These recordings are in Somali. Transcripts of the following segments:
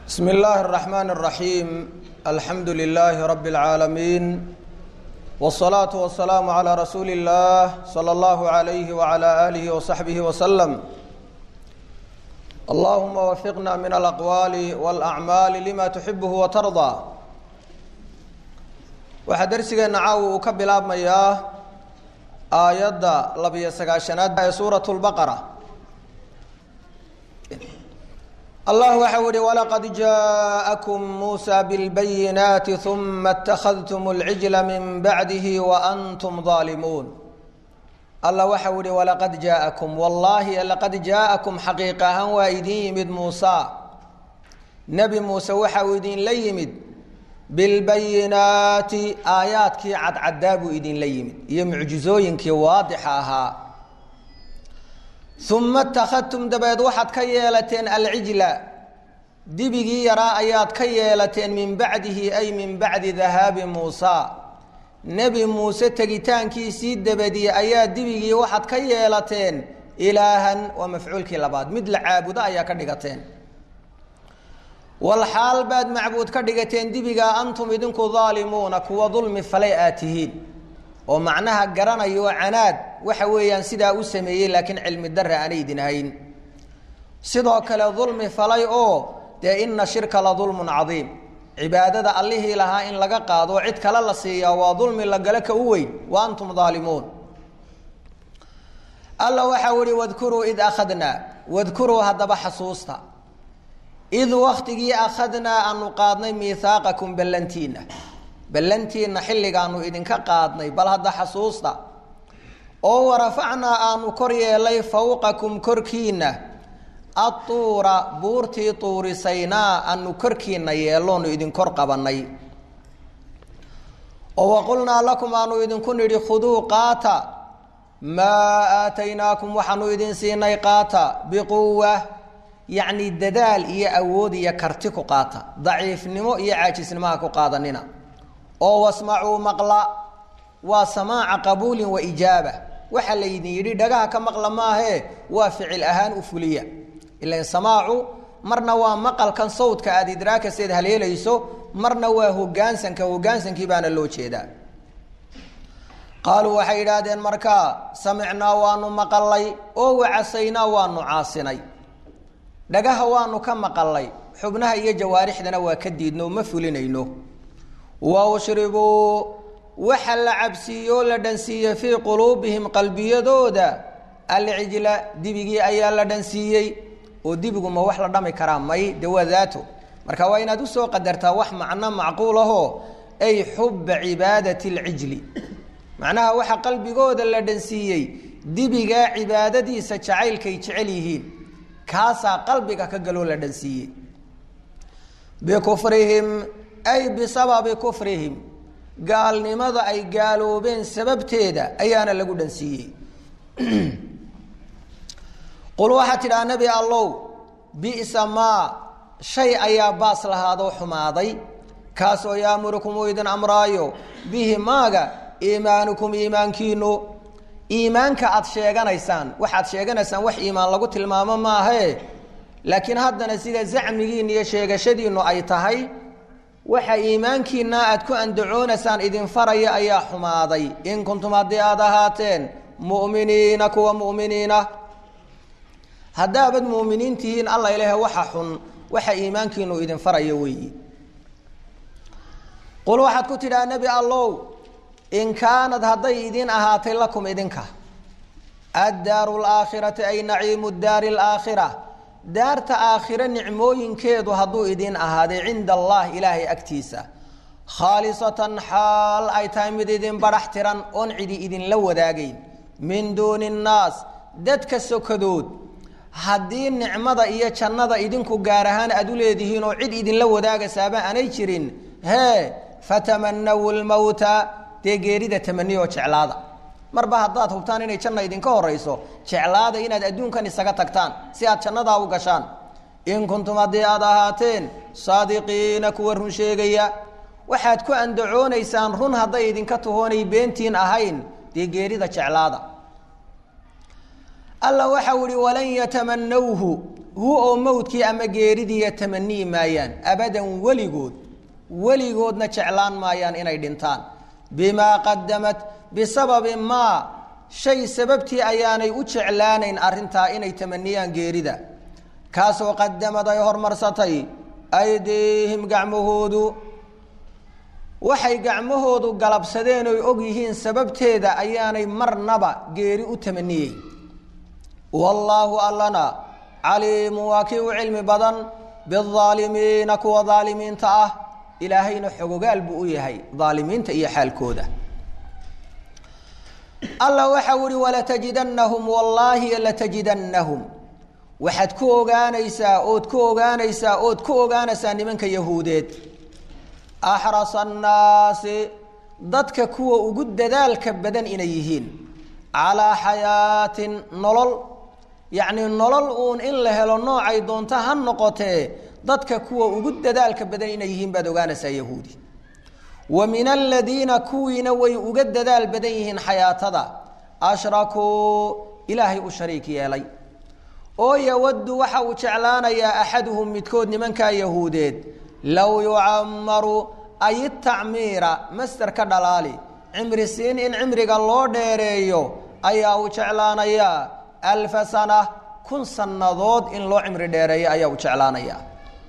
بسم الله الرحمن الرحيم الحمد لله رب العالمين والصلاة والسلام على رسول الله صلى الله عليه وعلى آله وصحبه وسلم اللهم وفقنا من الأقوال والأعمال لما تحبه وترضى waxaa darsigeena caawa uu ka bilaabmayaa aayadda labiyo sagaashanaad ee suurat lbaqara allah waxau yihi walaqad jaaءakum muusa bilbayinaati uma اtakhadtum اlcijla min bacdihi waantum ظaalimuun allah waxau yihi walaqad jaaءakum wallaahi laqad jaaءakum xaqiiq ahaan waa idin yimid muusa nebi muuse waxa uu idinla yimid bilbayinaati aayaadkii cadcaddaa buu idinla yimid iyo mucjizooyinkii waadixa ahaa uma اtakhadtum dabeed waxaad ka yeelateen alcijla dibigii yaraa ayaad ka yeelateen min bacdihi ay min bacdi dahaabi muusa nebi muuse tegitaankiisii dabadii ayaa dibigii waxaad ka yeelateen ilaahan waa mafcuulkii labaad mid la caabudo ayaa ka dhigateen walxaal baad macbuud ka dhigateen dibigaa antum idinku daalimuuna kuwa dulmi falay aad tihiin oo macnaha garanayo canaad waxa weeyaan sidaa u sameeyey laakiin cilmi darre aanay idin hayn sidoo kale dulmi falay oo dee ina shirka la dulmun cadiim cibaadada allihii lahaa in laga qaado oo cid kale la siiyaa waa dulmi la gale ka u weyn wa antum daalimuun alla waxau ihi wadkuruu id akhadnaa wadkuruu haddaba xasuusta id waktigii akhadnaa aanu qaadnay miihaaqakum ballantiina ballantiina xilligaanu idinka qaadnay bal hadda xasuusta oo warafacnaa aanu kor yeelay fawqakum korkiina atuura buurtii tuurisaynaa aanu korkiina yeeloonu idin kor qabanay oo waqulnaa lakum aanu idinku nidhi khuduu qaata maa aataynaakum waxaanu idin siinay qaata biquwa yacni dadaal iyo awood iyo karti ku qaata daciifnimo iyo caajisnimaha ku qaadanina oo wasmacuu maqla waa samaaca qabuulin wa ijaaba waxaa laydin yidhi dhagaha ka maqla maahee waa ficil ahaan u fuliya ilan samaacu marna waa maqalkan sawdka aada idraakaseed haleelayso marna waa hogaansanka hogaansankii baana loo jeedaa qaaluu waxay yidhaahdeen markaa samicnaa waanu maqalay oo wacasaynaa waanu caasinay dhagaha waanu ka maqalay xubnaha iyo jawaarixdana waa ka diidno ma fulinayno wa ushribuu waxa la cabsiiyo la dhansiiyey fii quluubihim qalbiyadooda alcijla dibigii ayaa la dhansiiyey oo dibigu ma wax la dhami karaa may de waa daato marka waa inaad usoo qadartaa wax macno macquul ahoo ay xuba cibaadati alcijli macnaha waxa qalbigooda la dhansiiyey dibigaa cibaadadiisa jacaylkay jecel yihiin kaasaa qalbiga ka galoo la dhansiiyey bikufrihim ay bisababi kufrihim gaalnimada ay gaaloobeen sababteeda ayaana lagu dhansiiyey qul waxaa tidhaha nebi allow bisa maa shay ayaa baas lahaadoo xumaaday kaasoo yaamurukum uu idin amraayo bihi maaga iimaanukum iimaankiinu iimaanka aad sheeganaysaan waxaad sheeganaysaan wax iimaan lagu tilmaamo maahee laakiin haddana sida zacmigiin iyo sheegashadiinu ay tahay waxa iimaankiina aad ku andacoonaysaan idin faraya ayaa xumaaday in kuntum haddii aad ahaateen mu'miniina kuwa mu'miniina haddaabad mu'miniin tihiin alla ilahe waxa xun waxa iimaankiinu idin faraya weeyi qul waxaad ku tidhaha nebi allow in kaanad hadday idin ahaatay lakum idinka addaaru laakhirati ay naciimu daari alaakhira daarta aakhire nicmooyinkeedu hadduu idin ahaaday cinda allah ilaahay agtiisa khaalisatan xaal ay tahay mid idin badhax tiran oon cidi idinla wadaagayn min duuni nnaas dadka sokadood haddii nicmada iyo jannada idinku gaar ahaan aad u leedihiin oo cid idinla wadaagaysaaba aanay jirin hee fatamanawu lmowta dee geerida tamaniyo jeclaada marba haddaad hubtaan inay janna idinka horayso jeclaada inaad adduunkan isaga tagtaan si aad jannadaa u gashaan in kuntum haddii aad ahaateen saadiqiina kuwa run sheegaya waxaad ku andacoonaysaan run hadday idinka tahoonay beentiin ahayn dee geerida jeclaada alla waxau ihi walan yatamanawhu hu oo mowdkii ama geeridiiya tamanii maayaan abadan weligood weligoodna jeclaan maayaan inay dhintaan bimaa qadamat bisababi maa shay sababtii ayaanay u jeclaanayn arrintaa inay tamaniyaan geerida kaasoo qadamad ay hormarsatay aydiihim gacmahoodu waxay gacmahoodu galabsadeen oy og yihiin sababteeda ayaanay marnaba geeri u tamaniyey wallaahu allana caliimu waa kii u cilmi badan biaalimiina kuwa aalimiinta ah ilaahayna xogogaal buu u yahay aalimiinta iyo xaalkooda alla waxau ihi walatajidannahum wallaahi latajidannahum waxaad ku ogaanaysaa ood ku ogaanaysaa ood ku ogaanaysaa nimanka yahuudeed axrasa annaasi dadka kuwa ugu dadaalka badan inay yihiin calaa xayaatin nolol yacnii nolol uun in la helo noocay doonto ha noqotee dadka kuwa ugu dadaalka badan inay yihiin baad ogaanaysaa yahuudi wa min aladiina kuwiina way uga dadaal badan yihiin xayaatada ashrakuu ilaahay u shariik yeelay oo yawaddu waxa uu jeclaanayaa axaduhum midkood nimankaa yahuudeed low yucamaru ay tacmiira master ka dhalaali cimri siin in cimriga loo dheereeyo ayaa uu jeclaanayaa alfa sana kun sannadood in loo cimri dheereeyo ayaa uu jeclaanayaa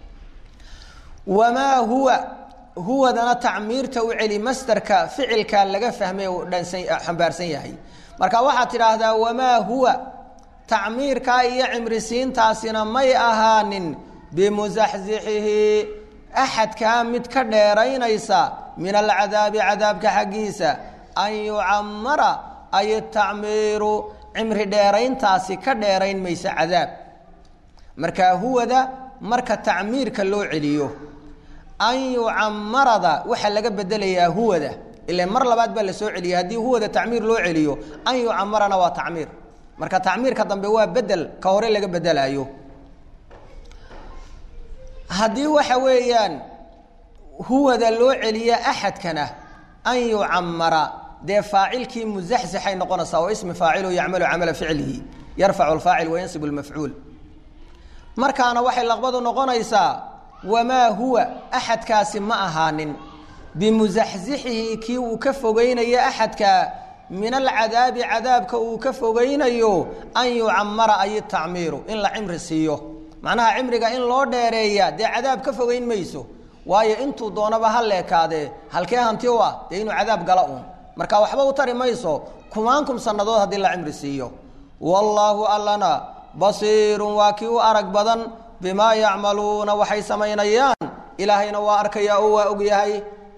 wamaa huwa huwadana tacmiirta u celi masterka ficilka laga fahmay uu dhansan xambaarsan yahay marka waxaad tidhaahdaa wamaa huwa tacmiirkaa iyo cimrisiintaasina may ahaanin bimusaxsixihi axadkaa mid ka dheeraynaysa min alcadaabi cadaabka xaggiisa an yucamara ay tacmiiru cimri dheerayntaasi ka dheerayn maysa cadaab marka huwada marka tacmiirka loo celiyo an yucamarada waxaa laga bedelayaa huwada ile mar labaad baa la soo celiyay haddii huwada tacmiir loo celiyo an yucamarana waa tacmiir marka tacmiirka dambe waa bedel ka hore laga bedelaayo haddii waxa weeyaan huwada loo celiya axadkana an yucamara dee faacilkii muzaxzixay noqonaysaa oo ismi faacilu yacmalu camala ficlihi yarfacu lfaacil wayansibu lmafcuul markaana waxay laqbadu noqonaysaa wamaa huwa axadkaasi ma ahaanin bimusaxsixihi kii uu ka fogeynayo axadka min alcadaabi cadaabka uu ka fogeynayo an yucamara ay tacmiiru in la cimri siiyo macnaha cimriga in loo dheereeya dee cadaab ka fogeyn mayso waayo intuu doonaba ha leekaadee halkee hanti u ah dee inuu cadaab gala uun marka waxba u tari mayso kumaankum sannadood haddii la cimri siiyo wallaahu allana basiirun waa kii u arag badan bimaa yacmaluuna waxay samaynayaan ilaahayna waa arkaya oo waa ogyahay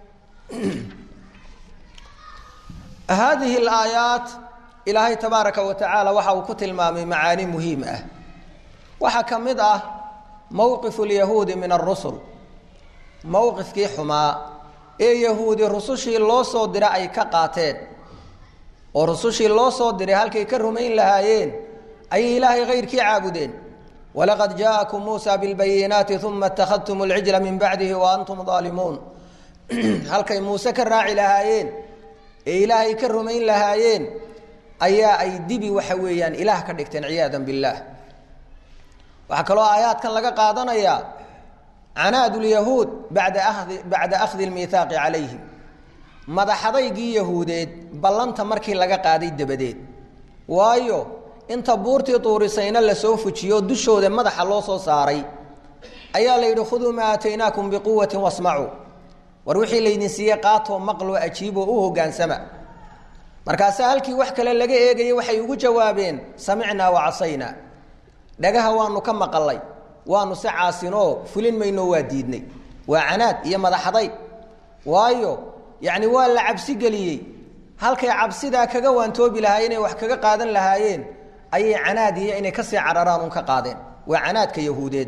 haadihi alaayaat ilaahay tabaaraka wa tacaala waxa uu ku tilmaamay macaani muhiim ah waxaa ka mid ah mowqifu lyahuudi min arusul mowqifkii xumaa ee yahuudi rusushii loo soo dira ay ka qaateen oo rusushii loo soo diray halkay ka rumayn lahaayeen ayay ilaahay kayrkii caabudeen walaqad jaa'akum muusa bilbayinaati uma اtakhadtum اlcijla min bacdihi wa antum aalimuun halkay muuse ka raaci lahaayeen ee ilaahay ka rumayn lahaayeen ayaa ay dibi waxa weeyaan ilaah ka dhigteen ciyaada biاllah waxaa kaloo aayaadkan laga qaadanayaa canaad lyahuud bada ahdi bacda akhdi lmiihaaqi calayhim madaxadaygii yahuudeed ballanta markii laga qaaday dabadeed waayo inta buurtii tuurisayna lasoo fujiyo dushooda madaxa loo soo saaray ayaa la yidhi khuduu maa aataynaakum biquwati wasmacuu war wixii laydin siiyey qaatoo maqloo ajiiboo u hogaansama markaasaa halkii wax kale laga eegayay waxay ugu jawaabeen samicnaa wa casaynaa dhagaha waanu ka maqalay waanu se caasinoo fulin maynoo waa diidnay waa canaad iyo madaxadayg waayo yacni waa la cabsi geliyey halkay cabsidaa kaga waantoobi lahaayeen inay wax kaga qaadan lahaayeen ayay canaad iyo inay kasii cararaan un ka qaadeen waa canaadka yahuudeed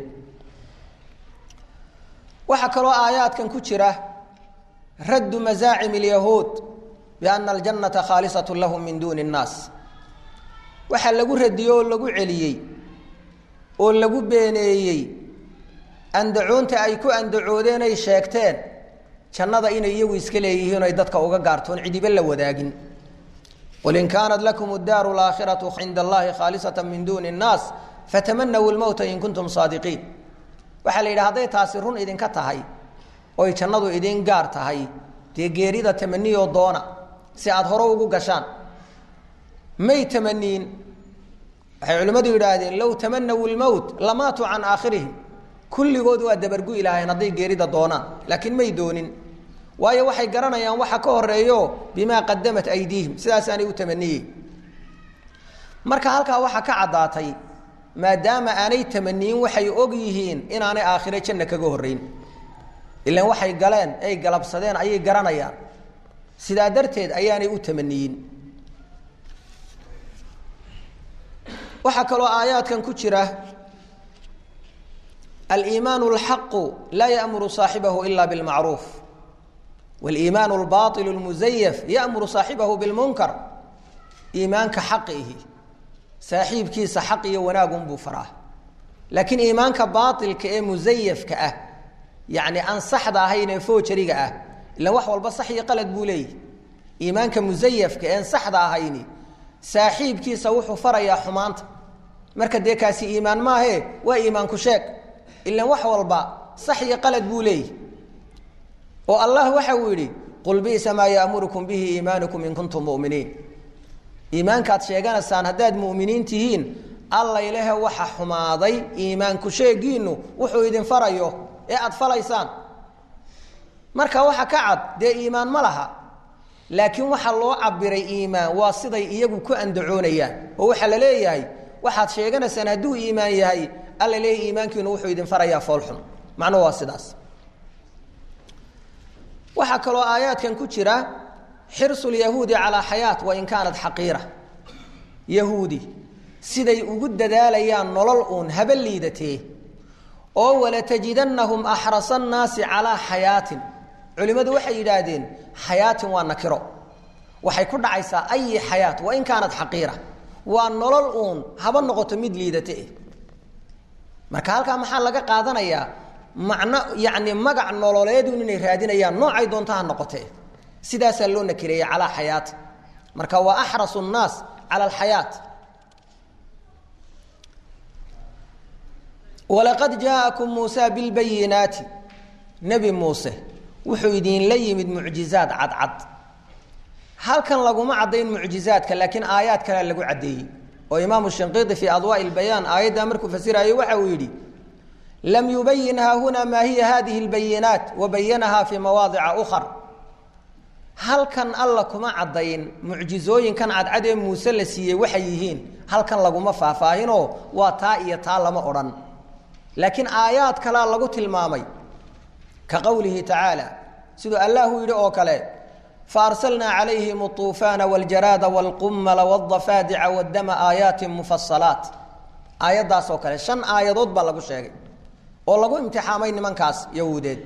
waxaa kaloo aayaadkan ku jira raddu masaacim اlyahuud biana aljannata khaalisat lahum min duuni اnnaas waxaa lagu radiyey oo lagu celiyey oo lagu beeneeyey andacoonta ay ku andacoodeen ay sheegteen jannada inay iyagu iska leeyihiin o ay dadka uga gaartoon cidiba la wadaagin qul in kaanat lakum اdaaru اlaakhiraةu cinda allahi khaalisata min duuni الnaas fatamanaw lmowta in kuntum saadiqiin waxaa la yidhi hadday taasi run idinka tahay oy jannadu idin gaar tahay dee geerida tamaniyoo doona si aada hore ugu gashaan may tamaniin waxay culimmadu yidhaahdeen low tamanaw lmowt lamaatuu can aakhirihim kulligood waa dabargu ilaaheen hadday geerida doonaan laakiin may doonin waayo waxay garanayaan waxa ka horeeyo bimaa qadamat aydiihim sidaasaanay u tamaniyey marka halkaa waxaa ka caddaatay maadaama aanay tamaniyin waxay og yihiin inaanay aakhire janna kaga horreyn ilaan waxay galeen ay galabsadeen ayay garanayaan sidaa darteed ayaanay u tamaniyin waxaa kaloo aayaadkan ku jira aliimaanu alxaqu laa ya'muru saaxibahu ila bilmacruuf waliimaanu albailu lmusayaf ya'muru saaxibahu bilmunkar iimaanka xaqiihi saaxiibkiisa xaq iyo wanaagunbuu faraa laakiin iimaanka baailka ee musayafka ah yacni aan saxda ahayn ee foojariga ah ilan wax walba sax iyo qalad buu leeyahy iimaanka musayafka ean saxda ahayni saaxiibkiisa wuxuu farayaa xumaanta marka dee kaasi iimaan maahe waa iimaanku sheeg ilan wax walba sax iyo qalad buu leeyahy oo allah waxa uu yidhi qul bisa maa ya'murukum bihi iimaanukum in kuntum mu'miniin iimaankaad sheeganaysaan haddaad mu'miniin tihiin allaylehe waxa xumaaday iimaanku sheegiinu wuxuu idin farayo ee aada falaysaan marka waxa ka cad dee iimaan ma laha laakiin waxaa loo cabiray iimaan waa siday iyagu ku andacoonayaan oo waxaa la leeyahay waxaad sheeganaysaan hadduu iimaan yahay alla leeyahy iimaankiinu wuxuu idin farayaa foolxun macnuhu waa sidaas waxaa kaloo aayaadkan ku jira xirsu lyahuudi calaa xayaat wain kaanat xaqiira yahuudi siday ugu dadaalayaan nolol uun haba liidatee oo walatajidannahum axrasa annaasi calaa xayaatin culimmadu waxay yidhaahdeen xayaatin waa nakiro waxay ku dhacaysaa ayi xayaat wain kaanat xaqiira waa nolol uun haba noqoto mid liidate marka halkaa maxaa laga qaadanayaa macno yacni magac nololeedun inay raadinayaan noocay doonta ha noqotee sidaasaa loo nakireeyey calaa xayaati marka waa axrasu nnaas cala alxayaat walaqad jaa'akum muusa bilbayinaati nebi muuse wuxuu idinla yimid mucjizaad cadcad halkan laguma caddayn mucjizaadka laakiin aayaad kalea lagu caddeeyey oo imaamu shinqiiti fii adwaa'i lbayaan aayaddaa markuu fasiraayo waxa uu yidhi lam yubayin haahunaa maa hiya hadihi lbayinaat wabayanahaa fii mawaadica ukar halkan alla kuma caddayn mucjizooyinkan cadcad ee muuse la siiyey waxay yihiin halkan laguma faahfaahinoo waa taa iyo taa lama odhan laakiin aayaad kalea lagu tilmaamay ka qowlihi tacaala siduu allahu yidhi oo kale faarsalnaa calayhim اطuufaana wاljaraada wاlqumala wاdafaadica wاdama aayaatin mufasalaat aayaddaas oo kale shan aayadood baa lagu sheegay oo lagu imtixaamay nimankaas yahuudeed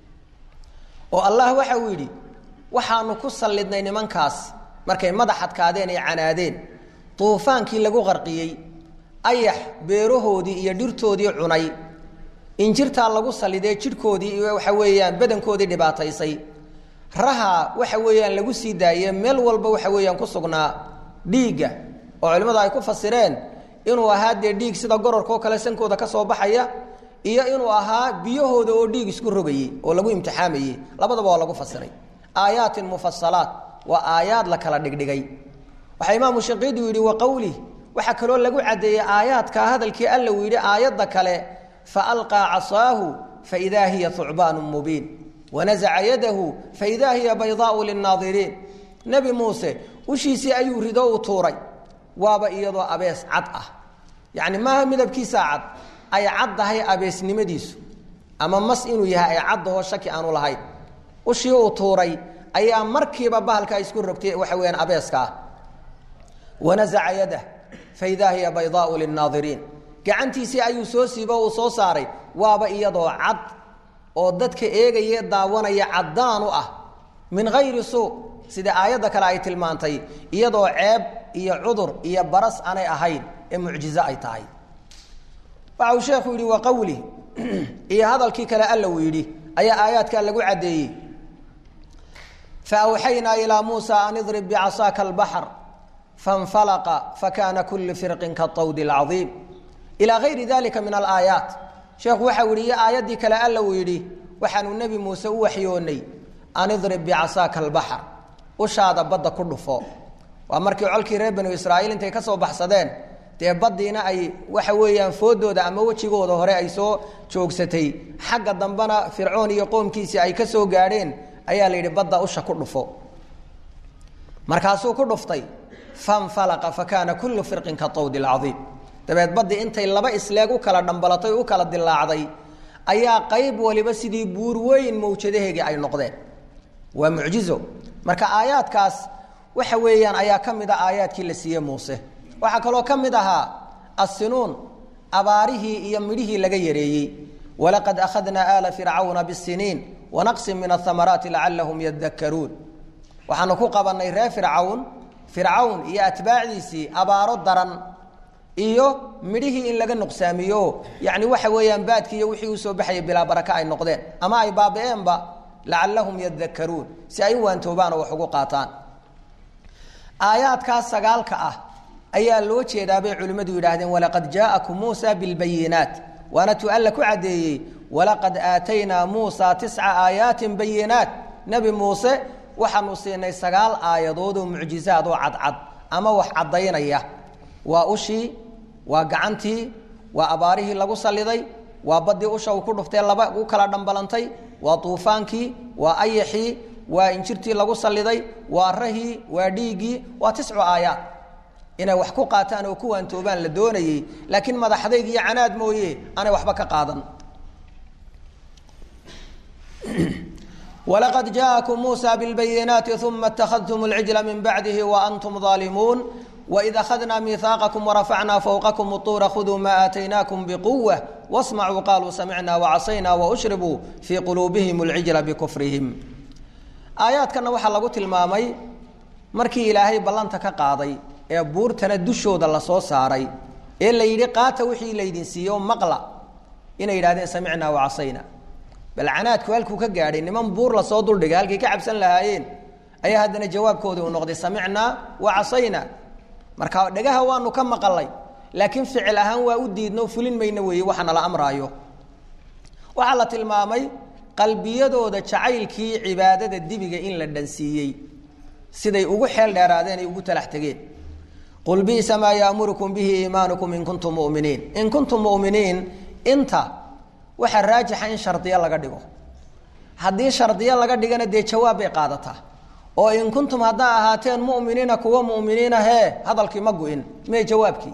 oo allah waxa uu yidhi waxaanu ku sallidnay nimankaas markay madax adkaadeen ee canaadeen duufaankii lagu qarqiyey ayax beerahoodii iyo dhirtoodii cunay injirtaa lagu sallidee jidhkoodii iyo waxa weeyaan badankoodii dhibaataysay raha waxa weeyaan lagu sii daaye meel walba waxa weeyaan ku sugnaa dhiigga oo culimmadu ay ku fasireen inuu ahaa dee dhiig sida gororkaoo kale sankooda ka soo baxaya iyo inuu ahaa biyahooda oo dhiig isku rogayey oo lagu imtixaamayey labadaba waa lagu fasiray aayaatin mufasalaat waa aayaad la kala dhigdhigay waxaa imaamu shaqiidu yidhi wa qowlih waxaa kaloo lagu caddeeyey aayaadka hadalkii alla uu yidhi aayadda kale faalqaa casaahu faidaa hiya hucbaanu mubiin wanazaca yadahu faidaa hiya baydaau linnaadiriin nebi muuse ushiisii ayuu rido u tuuray waaba iyadoo abees cad ah yacni maaha midabkiisaa cad ay caddahay abeesnimadiisu ama mas inuu yahay ay caddahoo shaki aanu lahayn ushii uu tuuray ayaa markiiba bahalkaa isku rogtay waxa weyaan abeeska ah wanazaca yadah faidaa hiya baydaau linnaadiriin gacantiisii ayuu soo siibo uu soo saaray waaba iyadoo cad oo dadka eegaya daawanaya caddaan u ah min hayri suu sida aayadda kale ay tilmaantay iyadoo ceeb iyo cudur iyo baras aanay ahayn ee mucjizo ay tahay waxa uu sheekhu yidhi wa qowli iyo hadalkii kale alla uu yidhi ayaa aayaadkaa lagu caddeeyey faawxaynaa ilaa muusa an idrib bicasaaka albaxr faاnfalaqa fakana kulu firqin kaطawdi اlcadiim ilaa gayri dalika min alaayaat sheekhu waxa u yihi iyo aayaddii kale alla uu yidhi waxaanu nebi muuse u waxyoonnay an idrib bicasaaka albaxr ushaada badda ku dhufo waa markii colkii reer banu israa'iil intay ka soo baxsadeen dee baddiina ay waxa weeyaan foodooda ama wejigooda hore ay soo joogsatay xagga dambena fircoon iyo qoomkiisii ay ka soo gaadheen ayaa la yidhi badda usha ku dhufo markaasuu ku dhuftay fanfalaqa fa kaana kullu firqin ka tawdi alcadiim dabeed baddii intay laba isleeg u kala dhambalatay u kala dilaacday ayaa qayb waliba sidii buur weyn mawjadaheegii ay noqdeen waa mucjizo marka aayaadkaas waxa weeyaan ayaa ka mid a aayaadkii la siiyey muuse waxaa kaloo ka mid ahaa assinuun abaarihii iyo midhihii laga yareeyey walaqad akhadnaa aala fircawna bisiniin wanaqsin min ahamaraati lacalahum yadakaruun waxaanu ku qabannay reer fircawn fircawn iyo atbaacdiisii abaaro daran iyo midhihii in laga nuqsaamiyo yani waxa weeyaan baadkii iyo wixii usoo baxayay bilaa baraka ay noqdeen ama ay baabi'eenba lacalahum yadakaruun si ay u waantoobaan oo wax ugu qaataan aayaadkaas sagaalka ah ayaa loo jeedaa bay culimmadu yidhaahdeen walaqad jaa'akum muusa bilbayinaat waana tu alla ku caddeeyey walaqad aataynaa muusa tisca aayaatin bayinaat nebi muuse waxaanu siinay sagaal aayadood oo mucjizaad oo cadcad ama wax caddaynaya waa ushii waa gacantii waa abaarihii lagu salliday waa baddii usha uu ku dhuftee laba u kala dhambalantay waa duufaankii waa ayaxii waa injirtii lagu salliday waa rahii waa dhiiggii waa tiscu aayaad inay wax ku qaataan oo ku waantoobaan la doonayey laakiin madaxdayg iyo canaad mooye aanay waxba ka qaadan walaqad jaءakum muusa biاlbayinaati uma اtakhadtum اlcijla min bacdihi waantum ظaalimuun waid akhadnaa miihaaqakum warafacnaa fowqakum uطuura khuduu ma aataynaakum bquwa wasmacuu qaluu samicna wacasayna waushribuu fii quluubihim اlcijla bikufrihim aayaadkana waxaa lagu tilmaamay markii ilaahay ballanta ka qaaday ee buurtana dushooda lasoo saaray ee la yidhi qaata wixii laydin siiye oo maqla inay yidhahdeen samicnaa wacasayna bal canaadku halkuu ka gaadhay niman buur lasoo duldhigay halkay ka cabsan lahaayeen ayaa haddana jawaabkoodii uu noqday samicnaa wacasayna marka dhagaha waanu ka maqalay laakiin ficil ahaan waa u diidno fulin mayno weeye waxa nala amraayo waxaa la tilmaamay qalbiyadooda jacaylkii cibaadada dibiga in la dhansiiyey siday ugu xeel dheeraadeen ay ugu talax tegeen qul bisa maa yaamurukum bihi iimaanukum in kuntum muminiin in kuntum muminiin inta waxaa raajixa in shardiyo laga dhigo haddii shardiyo laga dhigana dee jawaab bay qaadataa oo in kuntum haddaa ahaateen muminiina kuwa muminiina hee hadalkii ma gu-in mee jawaabkii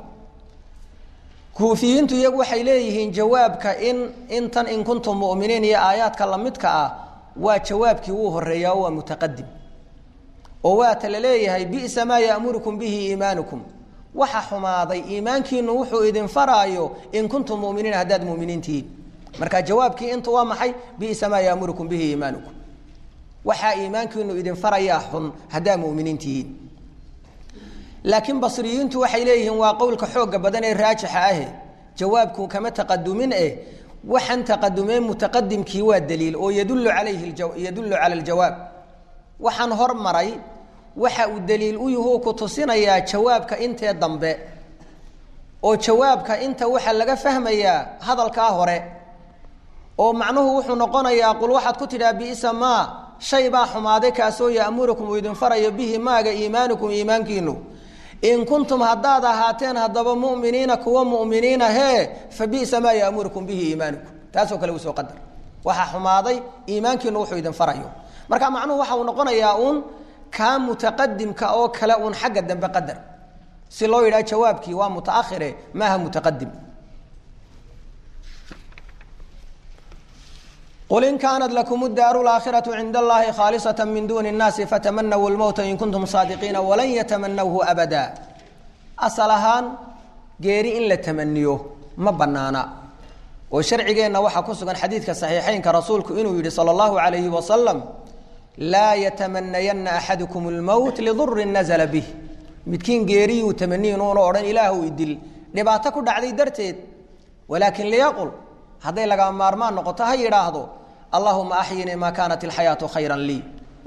kuufiyiintu iyagu waxay leeyihiin jawaabka in intan in kuntum muminiin iyo aayaadka lamidka ah waa jawaabkii wuu horeeyaa oo waa mutaqadim oo waata la leeyahay bisa maa yaamurukum bihi iimaanukum waxa xumaaday iimaankiinu wuxuu idin faraayo in kuntum muminiin haddaad muminiin tihiin marka jawaabkii inta waa maxay bisa maa yaamurukum bihi iimaanukum waxaa iimaankiinu idin farayaa xun haddaad muminiin tihiin laakiin basriyiintu waxay leeyihiin waa qowlka xooga badan ee raajixa ahe jawaabku kama taqadumin eh waxaan taqadumeen mutaqadimkii waa daliil oo yadullu calayhi yadullu cala aljawaab waxaan hormaray waxa uu daliil u yahu ku tusinayaa jawaabka intee dambe oo jawaabka inta waxaa laga fahmayaa hadalkaa hore oo macnuhu wuxuu noqonayaa qul waxaad ku tidhaha bisa maa shay baa xumaaday kaasoo ya'murukum uu idin farayo bihi maaga iimaanukum iimaankiinu in kuntum haddaad ahaateen haddaba muminiina kuwa muminiina hee fa bisa maa ya'murukum bihi iimaanukum taasoo kale usoo qadar waxaa xumaaday iimaankiinu wuxuu idin farayo marka macnuhu waxa uu noqonayaa uun kaa mutaqadimka oo kale uun xagga dambe qadar si loo yidhaha jawaabkii waa mutaakhire maaha mutaqadim qul in kaanat lakum daaru laakhiratu cinda allahi khaalisata min duuni nnaasi fatamanaw lmowta in kuntum saadiqiina walan yatamanawhu abada asal ahaan geeri in la tamaniyo ma banaana oo sharcigeenna waxaa ku sugan xadiidka saxiixeynka rasuulku inuu yihi sala allahu alayhi wasalam laa yatamanayana axadukum lmowt lidurin nazla bih midkiin geeriyuu tamaniyin uuna odhan ilaahu idil dhibaato ku dhacday darteed walaakin liyaqul hadday lagaa maarmaan noqoto ha yidhaahdo allahuma axyinii maa kaanat ilxayaatu khayran lii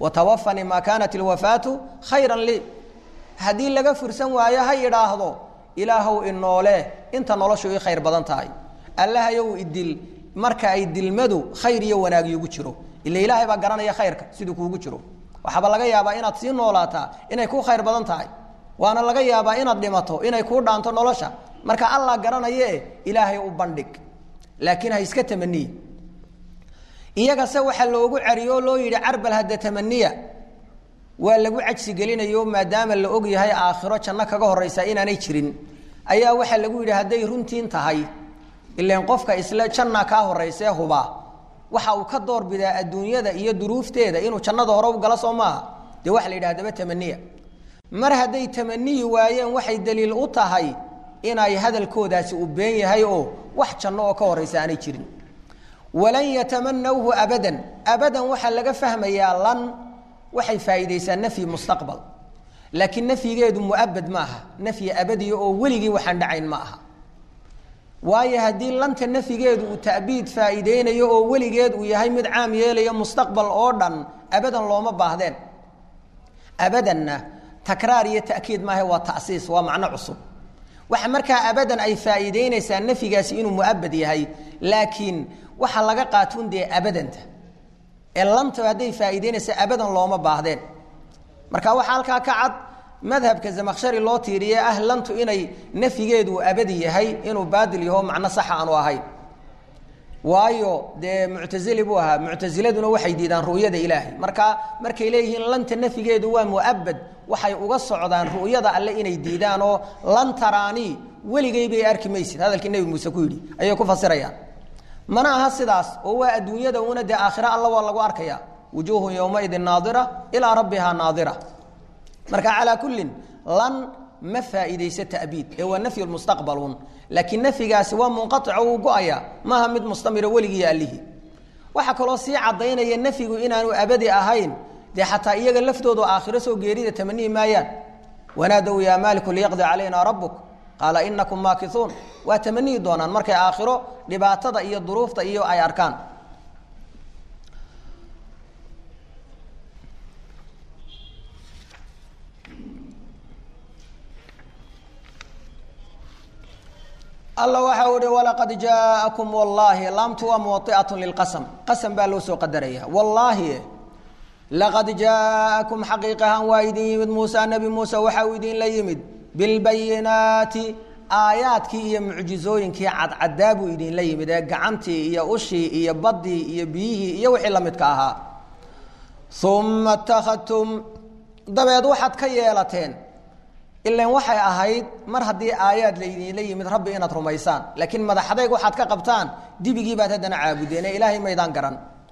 watawafanii maa kaanat ilwafaatu khayran lii haddii laga fursan waayo ha yidhaahdo ilaahow inoole inta noloshu ii khayr badan tahay allahayow idil marka ay dilmadu khayr iyo wanaag iigu jiro ila ilaahay baa garanaya khayrka siduu kuugu jiro waxaaba laga yaabaa inaad sii noolaataa inay kuu khayr badan tahay waana laga yaabaa inaad dhimato inay kuu dhaanto nolosha marka allah garanaye ilaahay u bandhig laakiin ha iska tamaniye iyagase waxaa loogu cariyo o loo yidhi carbal hadda tamaniya waa lagu cajsi gelinayo maadaama la og yahay aakhiro janno kaga horeysa inaanay jirin ayaa waxaa lagu yidhi hadday runtiin tahay ilan qofka isle janna kaa horeysee huba waxa uu ka doorbidaa adduunyada iyo duruufteeda inuu jannada hore u galo soo maaha dee waxa la yidhaha daba tamaniya mar hadday tamaniyi waayeen waxay daliil u tahay inay hadalkoodaasi uu been yahay oo wax janno oo ka horeysa aanay jirin walan yatamanawhu abadan abadan waxaa laga fahmayaa lan waxay faa'iidaysaa nafyi mustaqbal laakiin nafyigeedu muabad ma aha nafyi abadiya oo weligii waxaan dhacayn ma aha waayo haddii lanta nafyigeedu uu ta'biid faa'iideynayo oo weligeed uu yahay mid caam yeelayo mustaqbal oo dhan abadan looma baahdeen abadanna takraar iyo ta'kiid maaha waa ta'siis waa macno cusub waxa markaa abadan ay faa'iideynaysaa nafyigaasi inuu muabad yahay laakiin waxa laga qaatun dee abadanta ee lanta hadday faa'iideynaysa abadan looma baahdeen marka waxaa halkaa ka cad madhabka zamakshari loo tiiriye ah lantu inay nafyigeedu abadi yahay inuu baadil yaho macno saxa aanu ahayn waayo dee muctazili buu ahaa muctaziladuna waxay diidaan ru'yada ilaahay marka markay leeyihiin lanta nafyigeedu waa muabad waxay uga socdaan ru'yada alle inay diidaan oo lan taraanii weligay bay arki maysid hadalkii nebi muuse ku yidhi ayay ku fasirayaan mana aha sidaas oo waa adduunyada una dee aakhira alla waa lagu arkaya wujuuhun yowmaidin naadira ilaa rabbihaa naadira marka calaa kullin lan ma faa'iidaysa ta'biid ee waa nafyu mustaqbalun laakiin nafyigaasi waa munqaico wuu go-aya maaha mid mustamira weligii allihii waxaa kaloo sii caddaynaya nafyigu inaanu abadi ahayn dee xataa iyaga laftoodu aakhiro soo geerida tamanihi maayaan wanaadow yaa maaliku liyaqdi calayna rabbuk qaala inakum maakisuun waa tamanihi doonaan markay aakhiro dhibaatada iyo duruufta iyo ay arkaan alla waxa uhi walaqad jaa'akum wallaahi laamtu waa muwai'at lilqasm qasam baa loo soo qadaraya wallaahi laqad jaa'akum xaqiiqahan waa idin yimid muusa nebi muuse waxa uu idinla yimid bilbayinaati aayaadkii iyo mucjizooyinkii cadcadaa buu idinla yimid ee gacantii iyo ushii iyo baddii iyo biyihii iyo wixii la midka ahaa uma اtakhadtum dabeed waxaad ka yeelateen ilan waxay ahayd mar haddii aayaad laydinla yimid rabbi inaad rumaysaan laakiin madaxadayg waxaad ka qabtaan dibigii baad haddana caabudeen ee ilaahay maydaan garan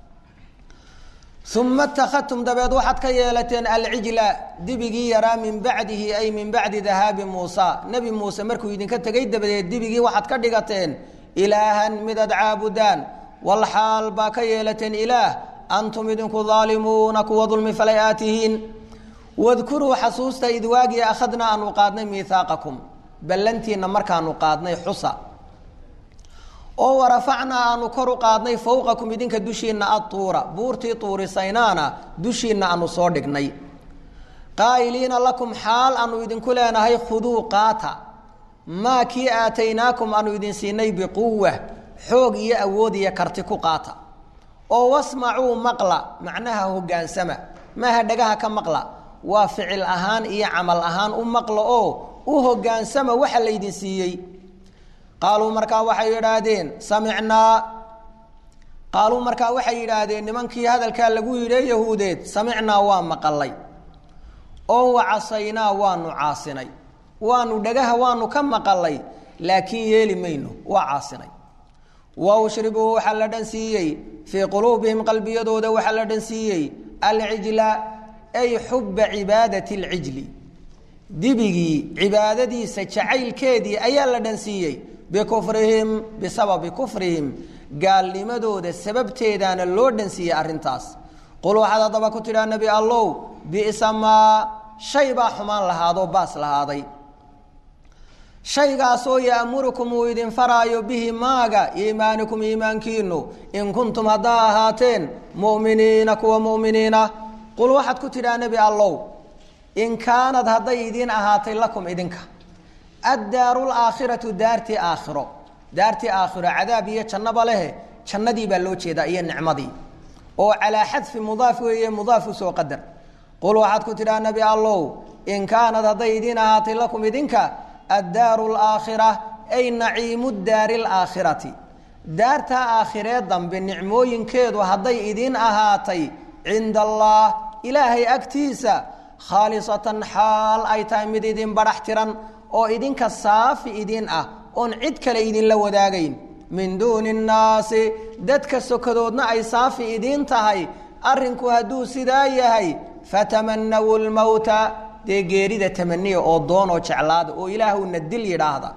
uma اtakhadtum dabeed waxaad ka yeelateen alcijla dibigii yaraa min bacdihi ay min bacdi dahaabi muusa nebi muuse markuu idinka tegay dabadeed dibigii waxaad ka dhigateen ilaahan midaad caabudaan walxaal baa ka yeelateen ilaah antum idinku daalimuuna kuwa dulmi falay aatihiin wadkuruu xasuusta id waagii akhadnaa aanu qaadnay miihaaqakum ballantiinna markaanu qaadnay xusa oo warafacnaa aanu kor u qaadnay fowqakum idinka dushiinna atuura buurtii tuurisaynaana dushiinna aanu soo dhignay qaa'iliina lakum xaal aanu idinku leenahay khuduu qaata maa kii aataynaakum aanu idin siinay biquwa xoog iyo awood iyo karti ku qaata oo wasmacuu maqla macnaha hogaansama maaha dhagaha ka maqla waa ficil ahaan iyo camal ahaan u maqla oo u hogaansama waxa laydin siiyey qaaluu markaa waxay yidhaahdeen samicnaa qaaluu markaa waxay yidhaahdeen nimankii hadalkaa lagu yidhi yahuudeed samicnaa waa maqalay oo wacasaynaa waanu caasinay waanu dhagaha waanu ka maqalay laakiin yeeli mayno waa caasinay wa ushribuu waxaa la dhan siiyey fii quluubihim qalbiyadooda waxaa la dhan siiyey alcijla ay xuba cibaadati alcijli dibigii cibaadadiisa jacaylkeedii ayaa la dhan siiyey bikufrihim bisababi kufrihim gaalnimadooda sababteedaana loo dhan siiyey arrintaas qul waxaad haddaba ku tidhaa nebi allow bi'sa maa shay baa xumaan lahaadoo baas lahaaday shaygaasoo ya'murukum uu idin faraayo bihi maaga iimaanikum iimaankiinu in kuntum haddaa ahaateen mu'miniina kuwa mu'miniina qul waxaad ku tidhaa nebi allow in kaanad hadday idiin ahaatay lakum idinka addaaru laakhiratu daartii aakhiro daartii aakhiro cadaab iyo jannaba lehe jannadii baa loo jeedaa iyo nicmadii oo calaa xadfi mudaaf weeye mudaaf usoo qadar qul waxaad ku tidhaha nebi allow in kaanad hadday idiin ahaatay lakum idinka addaaru laakhira ay naciimu daari laakhirati daartaa aakhiree dambe nicmooyinkeedu hadday idiin ahaatay cinda allah ilaahay agtiisa khaalisatan xaal ay tahay mid idin badhax tiran oo idinka saafi idin ah oon cid kale idinla wadaagayn min duuni nnaasi dadka sokadoodna ay saafi idiin tahay arrinku hadduu sidaa yahay fatamanawu lmowta dee geerida tamaniya oo doonoo jeclaada oo ilaahuna dil yidhaahda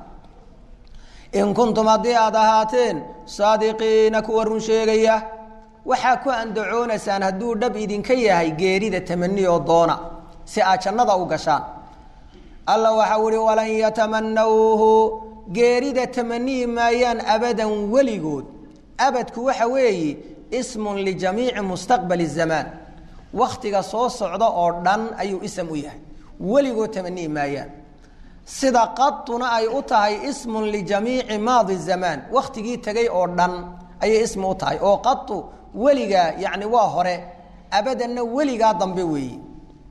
in kuntum haddii aada ahaateen saadiqiina kuwa run sheegaya waxaa ku andacoonaysaan hadduu dhab idinka yahay geerida tamaniya oo doona si aad jannada u gashaan alla waxau ihi walan yatamanawhu geerida tamaniyi maayaan abadan weligood abadku waxa weeye ismun lijamiici mustaqbali zamaan wakhtiga soo socda oo dhan ayuu ism u yahay weligood tamaniyi maayaan sida qaduna ay u tahay ismun lijamiici maadi zamaan wakhtigii tegay oo dhan ayay ismi u tahay oo qadu weligaa yani waa hore abadanna weligaa dambe weeye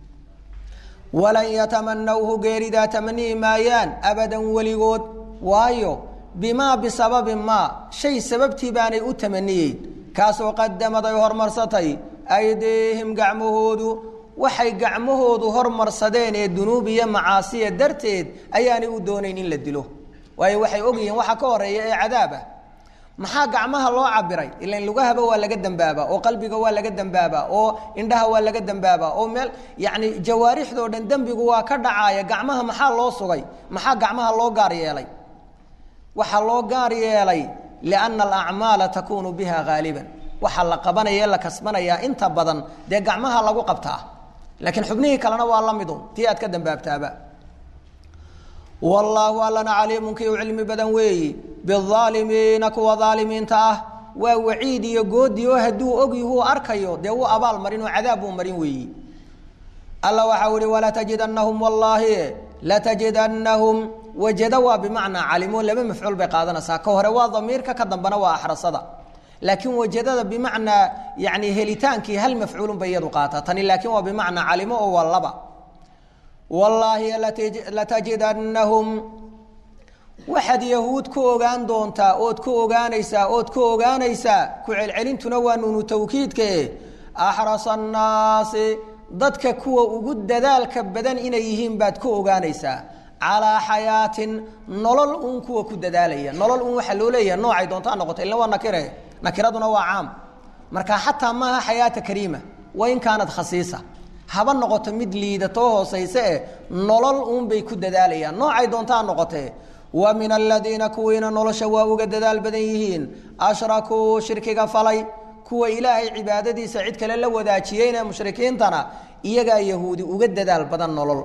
walan yatamanawhu geeridaa tamaniyi maayaan abadan weligood waayo bimaa bisababi maa shay sababtii baanay u tamaniyeyn kaasoo qadamad ay hormarsatay aydiihim gacmahoodu waxay gacmahoodu hormarsadeen ee dunuub iyo macaasiya darteed ayaanay u doonayn in la dilo waayo waxay ogyihiin waxa ka horeeya ee cadaabah maxaa gacmaha loo cabiray ilan lugahaba waa laga dambaabaa oo qalbiga waa laga dambaabaa oo indhaha waa laga dambaabaa oo meel yani jawaarixdoo dhan dembigu waa ka dhacaaya gacmaha maxaa loo sugay maxaa gacmaha loo gaar yeelay waxaa loo gaar yeelay lianna alacmaala takunu biha haaliban waxaa la qabanaya ee la kasbanayaa inta badan dee gacmaha lagu qabtaa laakiin xubnihii kalena waa la midun tii aad ka dambaabtaaba wallaahu allana caliimun kii u cilmi badan weeyi biaalimiina kuwa aalimiinta ah waa waciid iyo goodi oo hadduu ogyahuu arkayo dee wuu abaal marin oo cadaab buu marin weeyi alla waxau ihi walatajidannahum wallaahi latajidannahum wajada waa bimacnaa calimo laba mafcuul bay qaadanaysaa ka hore waa damiirka ka dambena waa axrasada laakiin wajadada bimacnaa yani helitaankii hal mafcuulun bay iyadu qaataa tani laakiin waa bimacnaa calimo oo waa laba wallaahi latajidannahum waxaad yahuud ku ogaan doontaa ood ku ogaanaysaa ood ku ogaanaysaa ku celcelintuna waa nuunu tawkiidkae axrasa annaasi dadka kuwa ugu dadaalka badan inay yihiin baad ku ogaanaysaa calaa xayaatin nolol uun kuwa ku dadaalaya nolol uun waxaa loo leeyahay noocay doonto ha noqoto illa waa nakire nakiraduna waa caam marka xataa maaha xayaata kariima wain kaanad khasiisa haba noqoto mid liidatoo hoosayse eh nolol uunbay ku dadaalayaan noocay doonto ha noqotee wa min aladiina kuwiina nolosha waa uga dadaal badan yihiin ashrakuu shirkiga falay kuwa ilaahay cibaadadiisa cid kale la wadaajiyeyne mushrikiintana iyagaa yahuudi uga dadaal badan nolol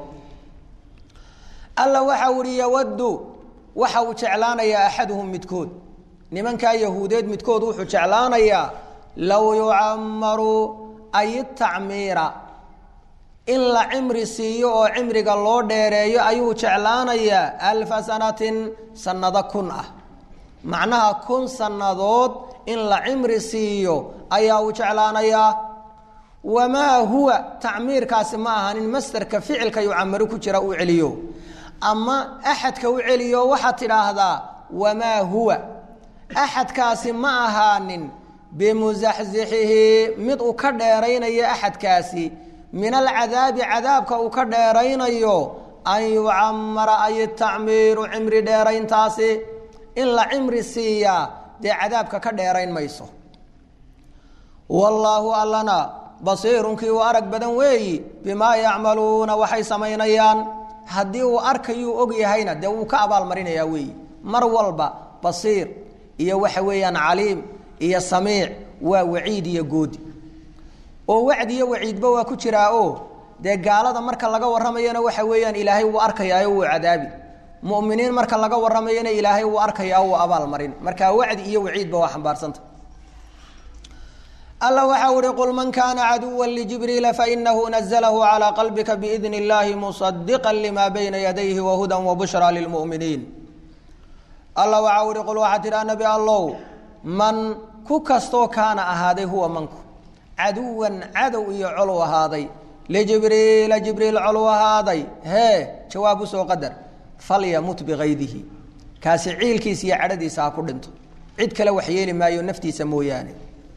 alla waxa uhi yawaddu waxa uu jeclaanayaa axaduhum midkood nimankaa yahuudeed midkood wuxuu jeclaanayaa low yucamaru ay tacmiira in la cimri siiyo oo cimriga loo dheereeyo ayuu jeclaanayaa alfa sanatin sanado kun ah macnaha kun sannadood in la cimri siiyo ayaa uu jeclaanayaa wamaa huwa tacmiirkaasi ma ahanin masderka ficilka yucamaru ku jira uu celiyo ama axadka u celiyo waxaad tidhaahdaa wamaa huwa axadkaasi ma ahaanin bimusaxsixihi mid uu ka dheeraynayo axadkaasi min alcadaabi cadaabka uu ka dheeraynayo an yucamara ay tacmiiru cimri dheerayntaasi in la cimri siiyaa dee cadaabka ka dheerayn mayso wallaahu allana basiirunkii uu arag badan weeyi bimaa yacmaluuna waxay samaynayaan haddii uu arkayuu og yahayna dee wuu ka abaalmarinayaa weeyi mar walba basiir iyo waxa weeyaan caliim iyo samiic waa waciid iyo goodi oo wacdi iyo waciidba waa ku jiraa oo dee gaalada marka laga warramayana waxa weeyaan ilaahay wuu arkayaayo wuu cadaabi mu'miniin marka laga warramayana ilaahay wuu arkayaa wuu abaal marin marka wacdi iyo waciidba waa xambaarsanta alla waxau ihi qul man kana caduwa ljibriila fainahu naزlahu calى qalbika biidn اllahi musadiqa lima bayna yadayhi wahuda wabushra lilmuminiin alla waxau ihi qul waxaa tidhaha nabi allow man ku kastoo kaana ahaaday huwa manku caduwan cadow iyo colu ahaaday lijibriila jibriil colu ahaaday hee jawaab usoo qadar falyamut bikaydihi kaasi ciilkiisa iyo cadhadiisa ha ku dhinto cid kale wax yeeli maayo naftiisa mooyaane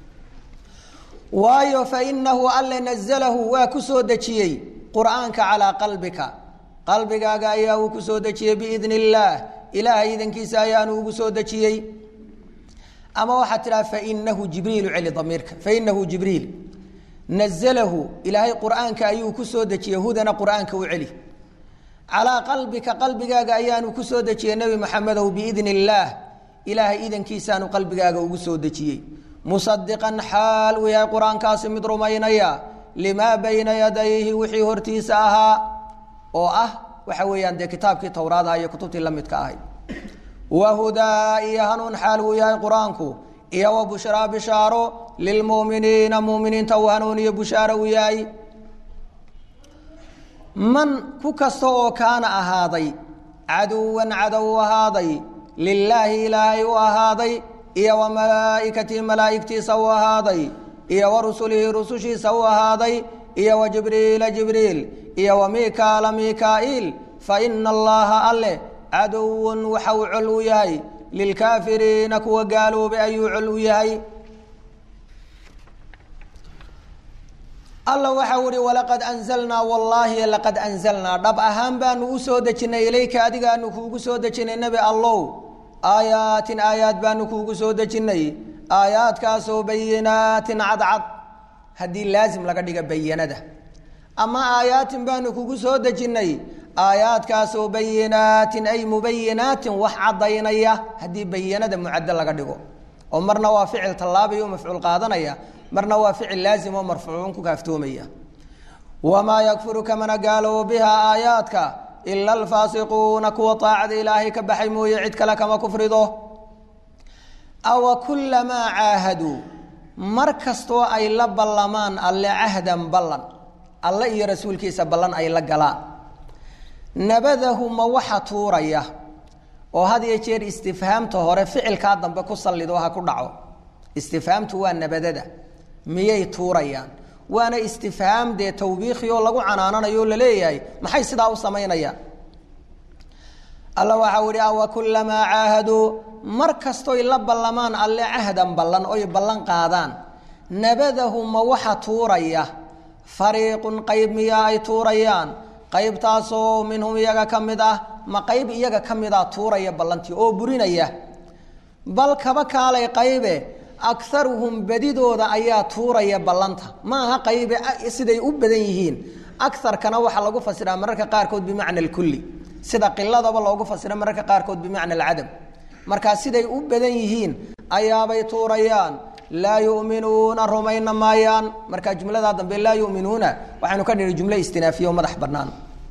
waayo fainahu alle nazalahu waa ku soo dejiyey qur'aanka calaa qalbika qalbigaaga ayaa uu ku soo dejiyey biidn illaah ilaahay idankiisa ayaanu ugu soo dejiyey ama waxaad tidhaha fainahu jibriilu celi damiirka fainahu jibriil nazalahu ilaahay qur'aanka ayuu ku soo dejiyey hudana qur'aanka u celi calaa qalbika qalbigaaga ayaanu ku soo dejiyey nebi maxamedow biidn illaah ilaahay idankiisaanu qalbigaaga ugu soo dejiyey musadiqan xaal uu yahay qur-aankaasi mid rumaynaya limaa bayna yadayhi wixii hortiisa ahaa oo ah waxa weeyaan dee kitaabkii towraadaha iyo kutubtii la midka ahay wahudaa iyo hanuun xaal uu yahay qur-aanku iyo wa bushraa bishaaro lilmu'miniina mu'miniinta uu hanuuniyo bushaaro uu yahay man ku kasta oo kaana ahaaday caduwan cadow ahaaday lilaahi ilaahay u ahaaday iyo wa malaa'ikatihi malaa'igtiisa u ahaaday iyo wa rusulihi rusushiisa u ahaaday iyo wa jibriila jibriil iyo wa mikaala mikaa'iil fa ina allaha alle caduwun waxa uu col u yahay lilkaafiriina kuwa gaaloobay ayuu col u yahay alla waxau ihi walaqad anzalnaa wallaahi laqad anzalnaa dhab ahaan baanu u soo dejinay ilayka adigaanu kuugu soo dejinay nebi allow aayaatin aayaad baanu kuugu soo dejinnay aayaadkaasoo bayinaatin cadcad haddii laasim laga dhiga bayanada ama aayaatin baanu kugu soo dejinnay aayaadkaasoo bayinaatin ay mubayinaatin wax caddaynaya haddii bayanada mucaddo laga dhigo oo marna waa ficil tallaabaya o mafcuul qaadanaya marna waa ficil laazim oo marfuucun ku kaaftoomaya wamaa yakfuru kamana gaaloobo bihaa aayaadka ila alfaasiquuna kuwa aacada ilaahay ka baxay mooye cid kale kama kufrido awa kulamaa caahaduu mar kastoo ay la ballamaan alle cahdan ballan alle iyo rasuulkiisa ballan ay la galaan nabadahu ma waxa tuuraya oo had iyo jeer istifhaamta hore ficilkaa dambe ku sallido ha ku dhaco istifhaamtu waa nabadada miyay tuurayaan waana istifhaam dee tawbiikhi oo lagu canaananayo o laleeyahay maxay sidaa u samaynayaan alla waxau ihi awa kulamaa caahaduu mar kastoy la ballamaan alle cahdan ballan oy ballan qaadaan nabadahu ma waxa tuuraya fariiqun qayb miyaa ay tuurayaan qaybtaasoo minhum iyaga ka mid ah ma qayb iyaga ka mida tuuraya ballantii oo burinaya bal kaba kaalay qaybe akaruhum badidooda ayaa tuuraya ballanta ma aha qaybe siday u badan yihiin akarkana waxaa lagu fasiraa mararka qaarkood bimacna alkulli sida qiladaba loogu fasira mararka qaarkood bimacna alcadam markaa siday u badan yihiin ayaabay tuurayaan laa yuminuuna rumayna maayaan markaa jumladaa dambe laa yuminuuna waxaynu ka dhihi jumle istinaafiya oo madax banaan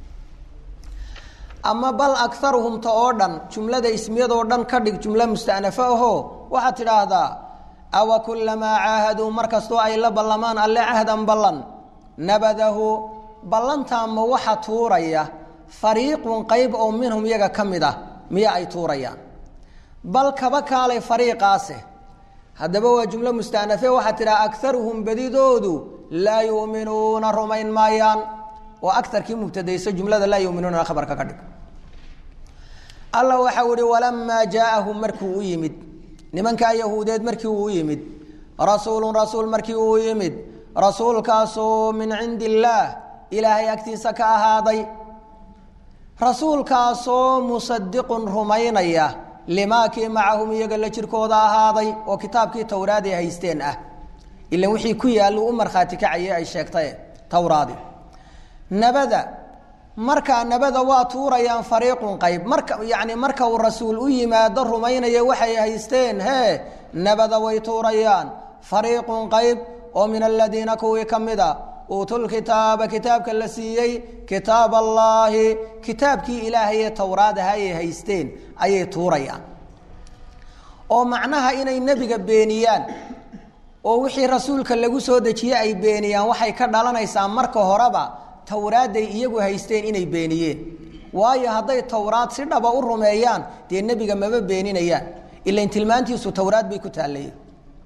ama bal akaruhum ta oo dhan jumlada ismiyadoo dhan ka dhig jumlo mustanafo aho waxaad tidhaahdaa awa kulamaa caahaduu mar kastoo ay la ballamaan alle cahdan ballan nabadahu ballantaa ma waxa tuuraya fariiqun qayb oo minhum iyaga ka mid ah miya ay tuurayaan bal kaba kaalay fariiqaase haddaba waa jumlo mustanafe waxaad tidhaha akaruhum badidoodu laa yuminuuna rumayn maayaan oo aarkii mubtadayso jumlada laa yuminuuna khabarka ka dhig alla waxau ihi walamaa jaaahum markii u yimid nimankaa yahuudeed markii uu yimid rasuulun rasuul markii uu yimid rasuulkaasoo min cindi illaah ilaahay agtiisa ka ahaaday rasuulkaasoo musadiqun rumaynaya limaakii macahum iyaga la jirkooda ahaaday oo kitaabkii towraad ay haysteen ah ilan wixii ku yaallu u markhaati kacayay ay sheegtaye towraadi nabada markaa nabada waa tuurayaan fariiqun qayb marka yacni marka uu rasuul u yimaado rumaynaya waxay haysteen hee nabada way tuurayaan fariiqun qayb oo min aladiina kuwii ka mid a uutulkitaaba kitaabka la siiyey kitaab allaahi kitaabkii ilaahay ee towraadaha ay haysteen ayay tuurayaan oo macnaha inay nebiga beeniyaan oo wixii rasuulka lagu soo dejiye ay beeniyaan waxay ka dhalanaysaa marka horeba towraadday iyagu haysteen inay beeniyeen waayo hadday towraad si dhaba u rumeeyaan dee nebiga maba beeninayaan ilain tilmaantiisu towraad bay ku taallayeen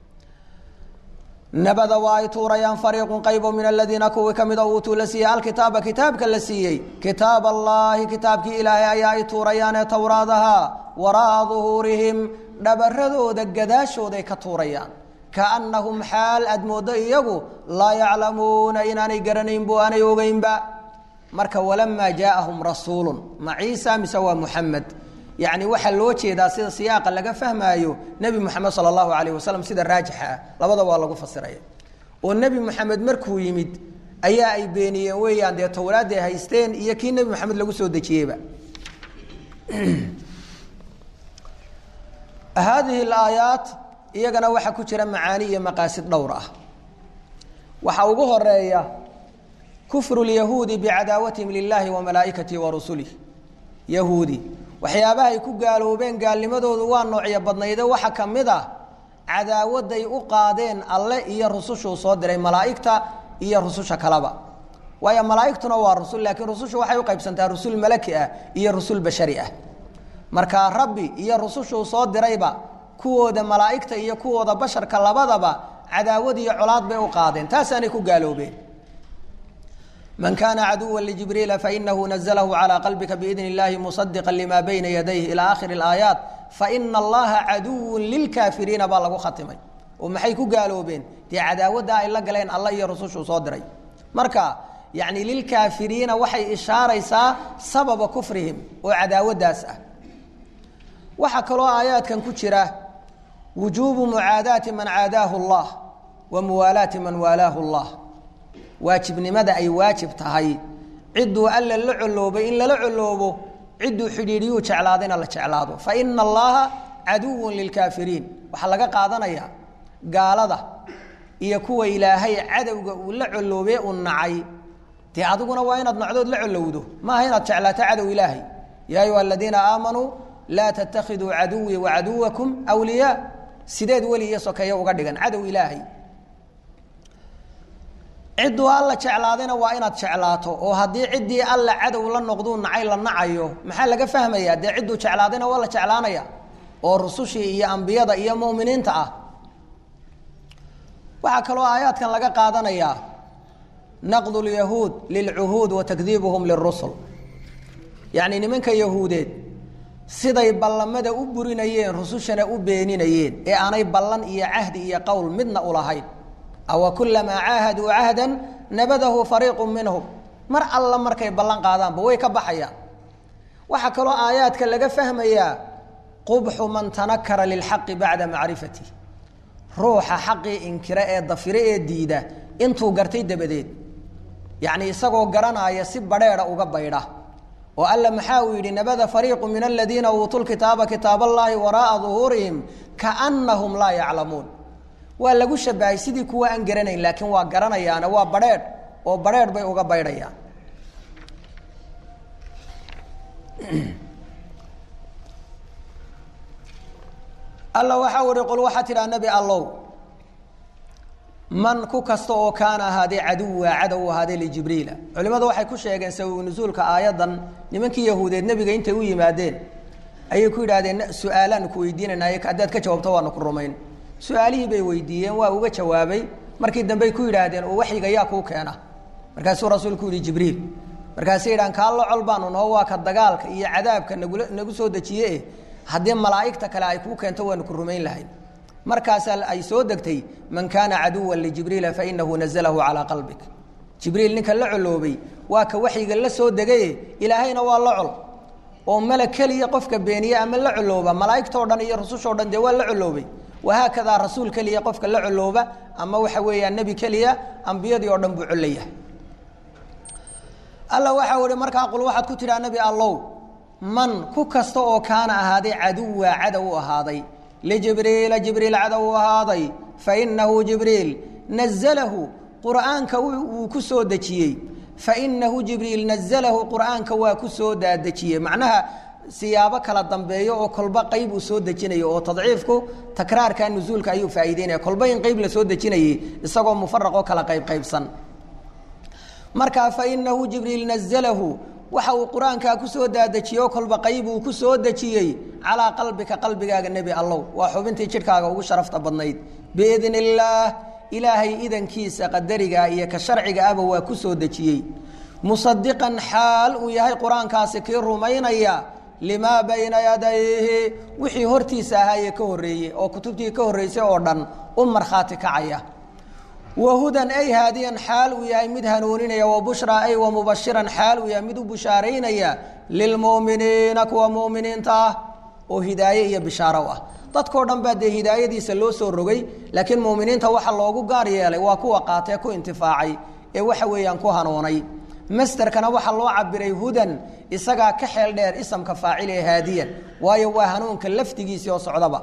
nabada waa ay tuurayaan fariiqun qaybo min aladiina kuwii ka mida uutuu la siiyey alkitaaba kitaabka la siiyey kitaab allaahi kitaabkii ilaahay ayaa ay tuurayaanee towraadaha wara'a duhuurihim dhabaradooda gadaashooday ka tuurayaan kaannahum xaal aad mooddo iyagu laa yaclamuuna inaanay garanaynbu aanay ogeynba marka walamaa jaaahum rasuulun ma ciisa mise waa muxamed yacni waxaa loo jeedaa sida siyaaqa laga fahmaayo nebi moxamed sala allahu calayh wasalam sida raajixa ah labada waa lagu fasiraya oo nebi moxamed markuu yimid ayaa ay beeniyeen weeyaan dee towraadday haysteen iyo kii nebi moxamed lagu soo dejiyeyba haadihi alaayaat iyagana waxaa ku jira macaani iyo maqaasid dhowr ah waxaa ugu horeeya kufru lyahuudi bicadaawatihim lilahi wa malaa'ikatihi wa rusulih yahuudi waxyaabaha ay ku gaaloobeen gaalnimadoodu waa noocyo badnayde waxa ka mid ah cadaawaday u qaadeen alle iyo rusushuu soo diray malaa'igta iyo rususha kaleba waayo malaa'igtuna waa rusul laakiin rusushu waxay u qaybsantaa rusul malaki ah iyo rusul bashari ah markaa rabbi iyo rusushuu soo dirayba kuwooda malaa'igta iyo kuwooda basharka labadaba cadaawad iyo colaad bay u qaadeen taasaanay ku gaaloobeen man kaana caduwa ljibriila fainahu naزlahu calى qalbika biidn اllahi musadiqa lima bayna yadayh ilى akhiri اlaayaat faina allaha caduwu lilkaafiriina baa lagu khatimay oo maxay ku gaaloobeen dee cadaawadda ay la galeen alla iyo rusushuu soo diray marka yani lilkaafiriina waxay ishaaraysaa sababa kufrihim oo cadaawaddaas ah waxaa kaloo aayaadkan ku jira wujuubu mucaadaati man caadaahu اllah wa muwaalaati man waalaahu اllah waajibnimada ay waajib tahay cidduu alla la coloobay in lala coloobo cidduu xidhiidhiyuu jeclaadayna la jeclaado fa ina allaha caduwun lilkaafiriin waxaa laga qaadanayaa gaalada iyo kuwa ilaahay cadowga uu la coloobee uu nacay dee adiguna waa inaad nacdood la colowdo maaha inaad jeclaato cadow ilaahay yaa ayuha aladiina aamanuu laa tattakhiduu caduwii wacaduwakum wliyaa sideed weli iyo sokeeye uga dhigan cadow ilaahay cidduu alla jeclaadayna waa inaad jeclaato oo haddii ciddii alla cadow la noqduu nacay la nacayo maxaa laga fahmayaa dee cidduu jeclaadayna waa la jeclaanaya oo rusushii iyo ambiyada iyo mu'miniinta ah waxaa kaloo aayaadkan laga qaadanayaa naqdu lyahuud lilcuhuud wa takdiibuhum lirusul yacni nimanka yahuudeed siday ballamada u burinayeen rusushana u beeninayeen ee aanay ballan iyo cahdi iyo qowl midna ulahayn awa kulamaa caahaduu cahdan nabadahu fariiqu minhum mar alla markay ballan qaadaanba way ka baxayaan waxaa kaloo aayaadka laga fahmayaa qubxu man tanakara lilxaqi bacda macrifatih ruuxa xaqii inkira ee dafire ee diida intuu gartay dabadeed yacni isagoo garanaya si badheedha uga baydha oo alla maxaa uu yidhi nabada fariiqu min aladiina uutuu lkitaaba kitaab allaahi wara'a duhuurihim kaannahum laa yaclamuun waa lagu shabahay sidii kuwa aan garanayn laakiin waa garanayaane waa badheedh oo badheedh bay uga baydhayaan alla waxaa uhi qul waxaa tidhaha nebi allow man ku kasta oo kaana ahaadee caduwa cadow ahaadee lijibriila culimmadu waxay ku sheegeen sababu nusuulka aayaddan nimankii yahuudeed nebiga intay u yimaadeen ayay ku yidhahdeen su-aalaanu ku weydiinaynaay haddaad ka jawaabto waanu ku rumayn su-aalihii bay weydiiyeen waa uga jawaabay markii dambey ku yidhaahdeen oo waxyiga yaa kuu keena markaasuu rasuulku yihi jibriil markaasay yidhahan kaallo col baanu noo waa ka dagaalka iyo cadaabka nagula nagu soo dejiye haddii malaa'igta kale ay kuu keento waanu ku rumayn lahayn markaasaa ay soo degtay man kaana caduwan lijibriila fainahu nazalahu calaa qalbik jibriil ninka la coloobay waa ka waxyiga la soo degaye ilaahayna waa la col oo malag keliya qofka beeniye ama la colooba malaa'igtao dhan iyo rusushoo dhan dee waa la coloobay wahaakadaa rasuul keliya qofka la colooba ama waxa weeyaan nebi keliya ambiyadii oo dhan buu colleyahay alla waxau ihi markaa qul waxaad ku tidhaha nebi allow man ku kasta oo kaana ahaaday caduwa cadow u ahaaday lijibriila jibriil cadow u ahaaday fainahu jibriil nazalahu qur'aanka wuu ku soo dejiyey fainahu jibriil nazalahu qur'aanka waa ku soo daadejiyey macnaha siyaabo kala dambeeyo oo kolba qayb uu soo dejinayo oo tadciifku takraarka nusuulka ayuu faa'iideynaya kolba in qayb la soo dejinayay isagoo mufaraqoo kala qayb qaybsan markaa fa inahu jibriil nazalahu waxa uu qur-aankaa ku soo daadejiyey oo kolba qayb uu ku soo dejiyey calaa qalbika qalbigaaga nebi allow waa xubintii jidhkaaga ugu sharafta badnayd biidn illaah ilaahay idankiisa qadarigaa iyo ka sharciga aba waa ku soo dejiyey musadiqan xaal uu yahay qur-aankaasi kii rumaynaya limaa bayna yadayhi wixii hortiisa ahaayee ka horreeyey oo kutubtii ka horreysay oo dhan u markhaati kacaya wahudan ay haadiyan xaal uu yahay mid hanuuninaya wabushraa ay wamubashiran xaal uu yahay mid u bushaaraynaya lilmu'miniina kuwa mu'miniinta ah oo hidaaye iyo bishaaro ah dadkao dhan baa dee hidaayadiisa loo soo rogay laakiin mu'miniinta waxa loogu gaar yeelay waa kuwa qaatee ku intifaacay ee waxa weeyaan ku hanuunay masderkana waxaa loo cabiray hudan isagaa ka xeel dheer isamka faacil ee haadiyan waayo waa hanuunka lafdigiisii oo socdaba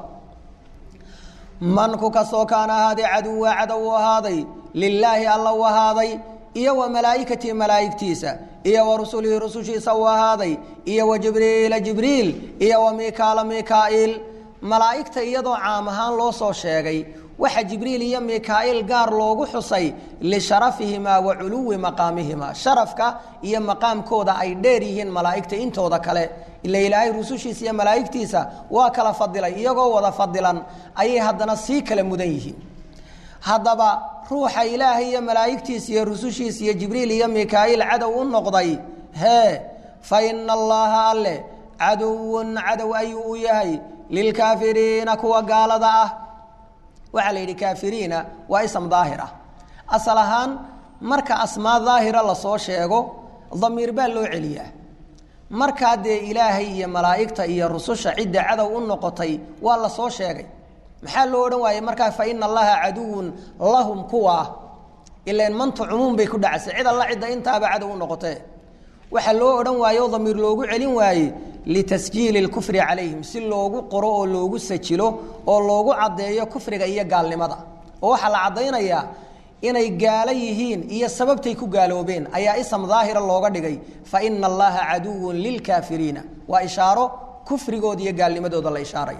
manku kastoo kaana ahaaday caduwa cadow u ahaaday lilaahi alla u ahaaday iyo wa malaa'ikatii malaa'igtiisa iyo wa rusulihi rusushiisa u ahaaday iyo wa jibriila jibriil iyo wa mikaala mikaa'iil malaa'igta iyadoo caam ahaan loo soo sheegay waxa jibriil iyo mikaa'iil gaar loogu xusay lisharafihimaa wa culuwi maqaamihimaa sharafka iyo maqaamkooda ay dheer yihiin malaa'igta intooda kale ila ilaahay rusushiisa iyo malaa'igtiisa waa kala fadilay iyagoo wada fadilan ayay haddana sii kala mudan yihiin haddaba ruuxa ilaahay iyo malaa'igtiisa iyo rusushiisa iyo jibriil iyo mikaa'iil cadow u noqday hee fa ina allaha alle caduwun cadow ayuu u yahay lilkaafiriina kuwa gaalada ah waxaa la yidhi kaafiriina waa ism daahir ah asal ahaan marka asmaa daahira lasoo sheego damiir baa loo celiyaa markaa dee ilaahay iyo malaa'igta iyo rususha cidda cadow u noqotay waa lasoo sheegay maxaa loo odhan waayey markaa fa ina allaha caduwun lahum kuwa ilan manta cumuum bay ku dhacasay cid alla cidda intaaba cadow u noqotee waxaa loo odhan waaye oo damiir loogu celin waaye litasjiili lkufri calayhim si loogu qoro oo loogu sajilo oo loogu caddeeyo kufriga iyo gaalnimada oo waxaa la caddaynayaa inay gaalo yihiin iyo sababtay ku gaaloobeen ayaa ism daahira looga dhigay fa ina allaha caduwun lilkaafiriina waa ishaaro kufrigooda iyo gaalnimadooda la ishaarayo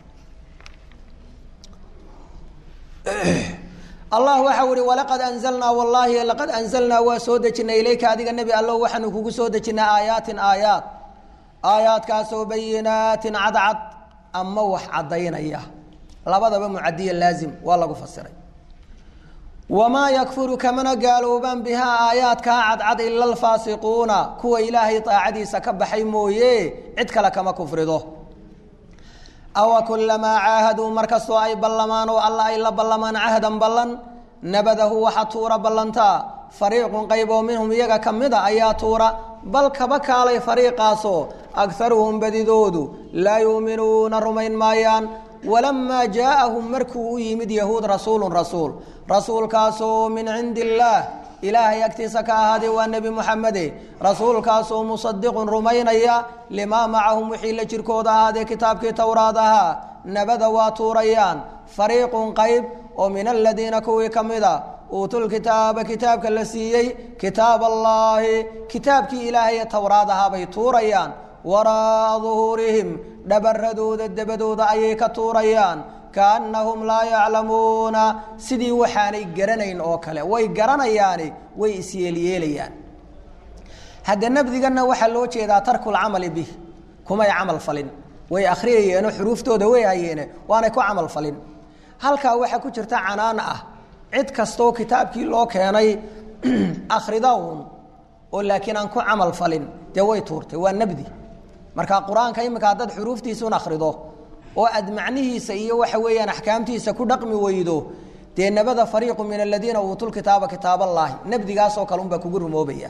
allah waxau ihi walaqad anzalnaa wallaahi laqad anzalnaa waa soo dejinay ilayka adiga nebi allo waxaanu kugu soo dejinay aayaatin aayaat aayaadkaasoo bayinaatin cadcad ama wax caddaynaya labadaba mucadiya laazim waa lagu fasiray wamaa yakfuru kamana gaaloobaan bihaa aayaadkaa cadcad ila alfaasiquuna kuwa ilaahay daacadiisa ka baxay mooye cid kale kama kufrido awa kulamaa caahaduu markastoo ay ballamaan oo alla ay la ballamaan cahdan ballan nabadahu waxa tuura ballantaa fariiqun qayb oo minhum iyaga ka mida ayaa tuura bal kaba kaalay fariiqaasoo agaruhum badidoodu laa yuuminuuna rumayn maayaan walamaa jaaahum markuu u yimid yahuud rasuulun rasuul rasuulkaasoo min cindi illaah ilaahay agtiisa ka ahaaday waa nebi muxamede rasuulkaasoo musadiqun rumaynaya limaa macahum wixii la jirkooda ahaadee kitaabkii towraad ahaa nabada waa tuurayaan fariiqun qayb oo min aladiina kuwii ka mida uutuulkitaaba kitaabka la siiyey kitaab allaahi kitaabkii ilaahay ee towraad ahaa bay tuurayaan waraa'a duhuurihim dhabaradooda dabadooda ayay ka tuurayaan kaannahum laa yaclamuuna sidii waxaanay garanayn oo kale way garanayaani way isyeelyeelayaan hadda nabdiganna waxaa loo jeedaa tarkulcamali bih kumay camal falin way akhriyayeenoo xuruuftooda way hayeene waanay ku camal falin halkaa waxaa ku jirta canaan ah cid kastoo kitaabkii loo keenay akhrida uun oo laakiin aan ku camal falin dee way tuurtay waa nabdi marka qur-aanka iminka haddaad xuruuftiisuun akhrido oo aad macnihiisa iyo waxa weeyaan axkaamtiisa ku dhaqmi weydo dee nabada fariiqu min aladiina uutuu kitaaba kitaab allaahi nabdigaasoo kale unbaa kugu rumoobaya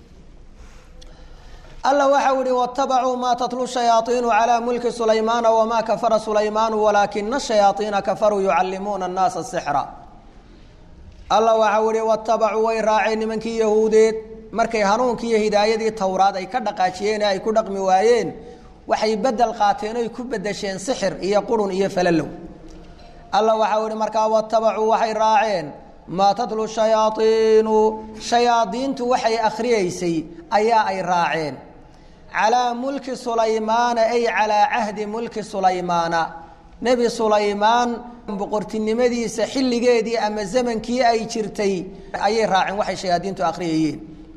alla waxau ihi watabacuu maa tatlu shayaaiinu calaa mulki sulaymaana wamaa kafara sulaymaanu walaakina shayaaiina kafaruu yucallimuuna annaasa sixra alla waxau ihi watabacuu way raaceen nimankii yahuudeed markay hanuunkii iyo hidaayadii towraad ay ka dhaqaajiyeen ee ay ku dhaqmi waayeen waxay bedel qaateen oy ku bedesheen sixir iyo qurun iyo falalow alla waxau ihi markaa watabacuu waxay raaceen maa tatlu shayaaiinu shayaadiintu waxay akhriyeysay ayaa ay raaceen calaa mulki sulaymaana ay calaa cahdi mulki sulaymaana nebi sulaymaan boqortinimadiisa xilligeedii ama zamankii ay jirtay ayay raaceen waxay shayaadiintu akhriyayeen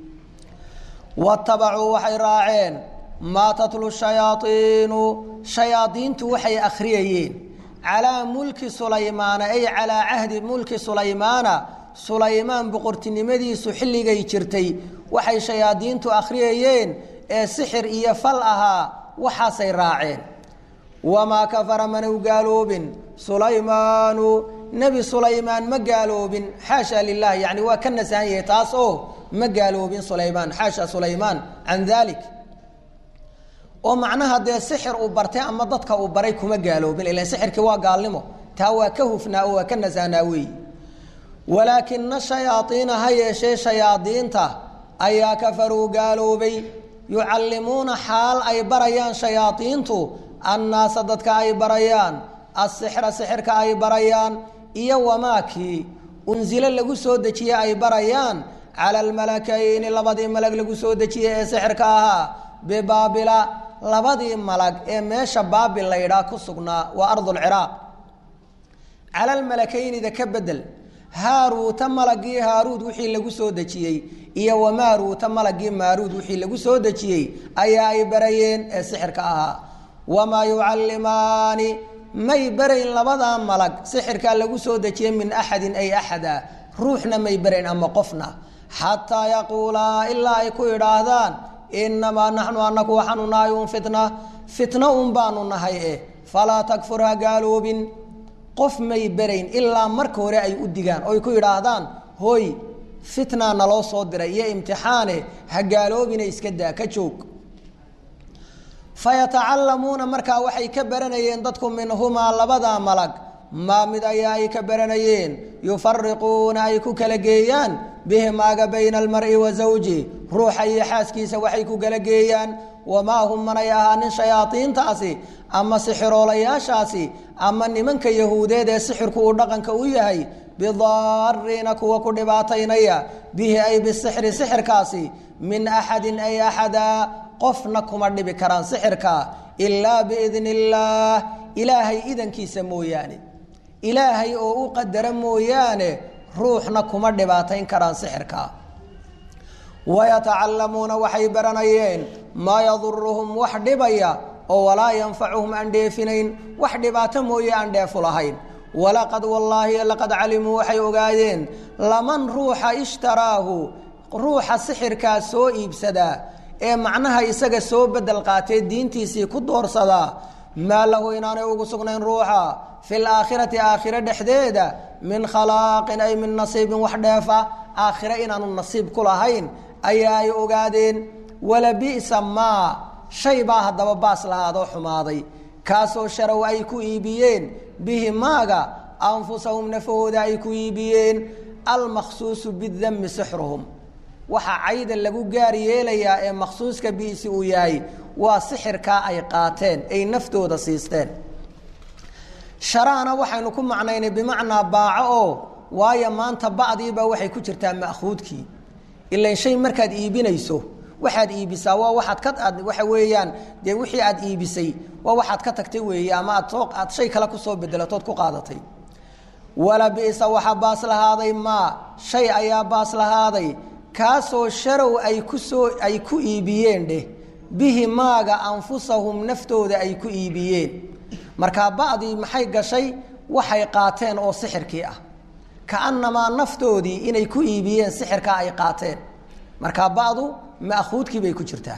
watabacuu waxay raaceen maa tatlu shayaaiinu shayaadiintu waxay akhriyayeen calaa mulki sulaymaana ay calaa cahdi mulki sulaymaana sulaymaan boqortinimadiisu xilligay jirtay waxay shayaadiintu akhriyayeen ee sixir iyo fal ahaa waxaasay raaceen wamaa kafara manu gaaloobin sulaymaanu nebi sulaymaan ma gaaloobin xaasha lilah yani waa ka nasahan yahay taas oo ma gaaloobin sulaymaan xaasha sulaymaan can dalik oo macnaha dee sixir uu bartay ama dadka uu baray kuma gaaloobin ilan sixirkii waa gaalnimo taa waa ka hufnaa oo waa ka nasahnaa weeyi walaakina shayaaiina ha yeeshee shayaadiinta ayaa kafaruu gaaloobay yucallimuuna xaal ay barayaan shayaadiintu annaasa dadka ay barayaan asixra sixirka ay barayaan iyo wamaakii unsilo lagu soo dejiye ay barayaan cala almalakayni labadii malag lagu soo dejiye ee sixirka ahaa bibaabila labadii malag ee meesha baabil la yidhaah ku sugnaa waa ardulciraaq cala almalakaynida ka bedel haaruuta malagii haaruud wixii lagu soo dejiyey iyo wamaaruuta malagii maaruud wixii lagu soo dejiyey ayaa ay barayeen ee sixirka ahaa wamaa yucallimaani may barayn labadaa malag sixirkaa lagu soo dejiyey min axadin ay axada ruuxna may barayn ama qofna xataa yaquulaa ilaa ay ku idhaahdaan inamaa naxnu anaku waxaanu nahay un fitna fitno un baanu nahay eh falaa takfur ha gaaloobin qof may berayn ilaa marka hore ay u digaan oy ku yidhaahdaan hooy fitnaa naloo soo diray iyo imtixaane ha gaaloobina iska daa ka joog fayatacallamuuna markaa waxay ka baranayeen dadku minhumaa labadaa malag maa mid ayaa ay ka baranayeen yufariquuna ay ku kala geeyaan bihi maaga bayna almari wa zawji ruuxa iyo xaaskiisa waxay ku kala geeyaan wamaa hum manay ahaanin shayaaiintaasi ama sixiroolayaashaasi ama nimanka yahuudeed ee sixirku uu dhaqanka u yahay bidaariina kuwa ku dhibaataynaya bihi ay bisixri sixirkaasi min axadin ay axada qofna kuma dhibi karaan sixirka ilaa biidni illaah ilaahay idankiisa mooyaane ilaahay oo u qadara mooyaane ruuxna kuma dhibaatayn karaan sixirka wayatacallamuuna waxay baranayeen maa yaduruhum wax dhibaya oo walaa yanfacuhum aan dheefinayn wax dhibaato mooye aan dheefu lahayn walaqad wallaahi laqad calimuu waxay ogaadeen laman ruuxa ishtaraahu ruuxa sixirkaa soo iibsadaa ee macnaha isaga soo bedel qaatee diintiisii ku doorsadaa maa lahu inaanay ugu sugnayn ruuxa fi laakhirati aakhire dhexdeeda min khalaaqin ay min nasiibin wax dheefa aakhire inaanu nasiib ku lahayn ayaa ay ogaadeen wala bi'sa maa shay baa haddaba baas lahaadoo xumaaday kaasoo sharow ay ku iibiyeen bihi maaga anfusahum nafahooda ay ku iibiyeen almakhsuusu bidami sixruhum waxaa cayda lagu gaar yeelayaa ee makhsuuska biisi uu yahay waa sixirkaa ay qaateen ay naftooda siisteen sharaana waxaynu ku macnaynay bimacnaa baaco oo waayo maanta bacdiibaa waxay ku jirtaa ma'khuudkii ilan shay markaad iibinayso waxaad iibisaa waa waaad ka aad waxa weeyaan dee wixii aad iibisay waa waxaad ka tagtay weeye ama aad soo aad shay kale kusoo bedelatood ku qaadatay wala bisa waxaa baas lahaaday maa shay ayaa baas lahaaday kaasoo sharow ay kusoo ay ku iibiyeen dheh bihi maaga anfusahum naftooda ay ku iibiyeen markaa bacdii maxay gashay waxay qaateen oo sixirkii ah kaanamaa naftoodii inay ku iibiyeen sixirkaa ay qaateen markaa bacdu ma'khuudkii bay ku jirtaa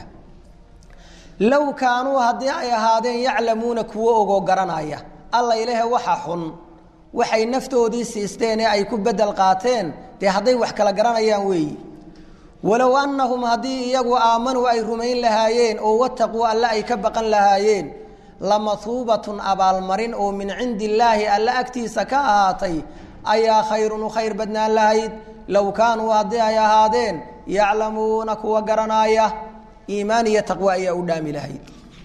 low kaanuu haddii ay ahaadeen yaclamuuna kuwo ogoo garanaya alla ilahe waxa xun waxay naftoodii siisteen ee ay ku bedel qaateen dee hadday wax kala garanayaan weeyi walow annahum haddii iyagu aamanuu ay rumayn lahaayeen oo wataquu alle ay ka baqan lahaayeen lamahuubatun abaalmarin oo min cindi illaahi alle agtiisa ka ahaatay ayaa khayrun u khayr badnaan lahayd low kaanuu haddii ay ahaadeen yaclamuuna kuwa garanaaya iimaan iyo taqwa ayaa u dhaami lahayd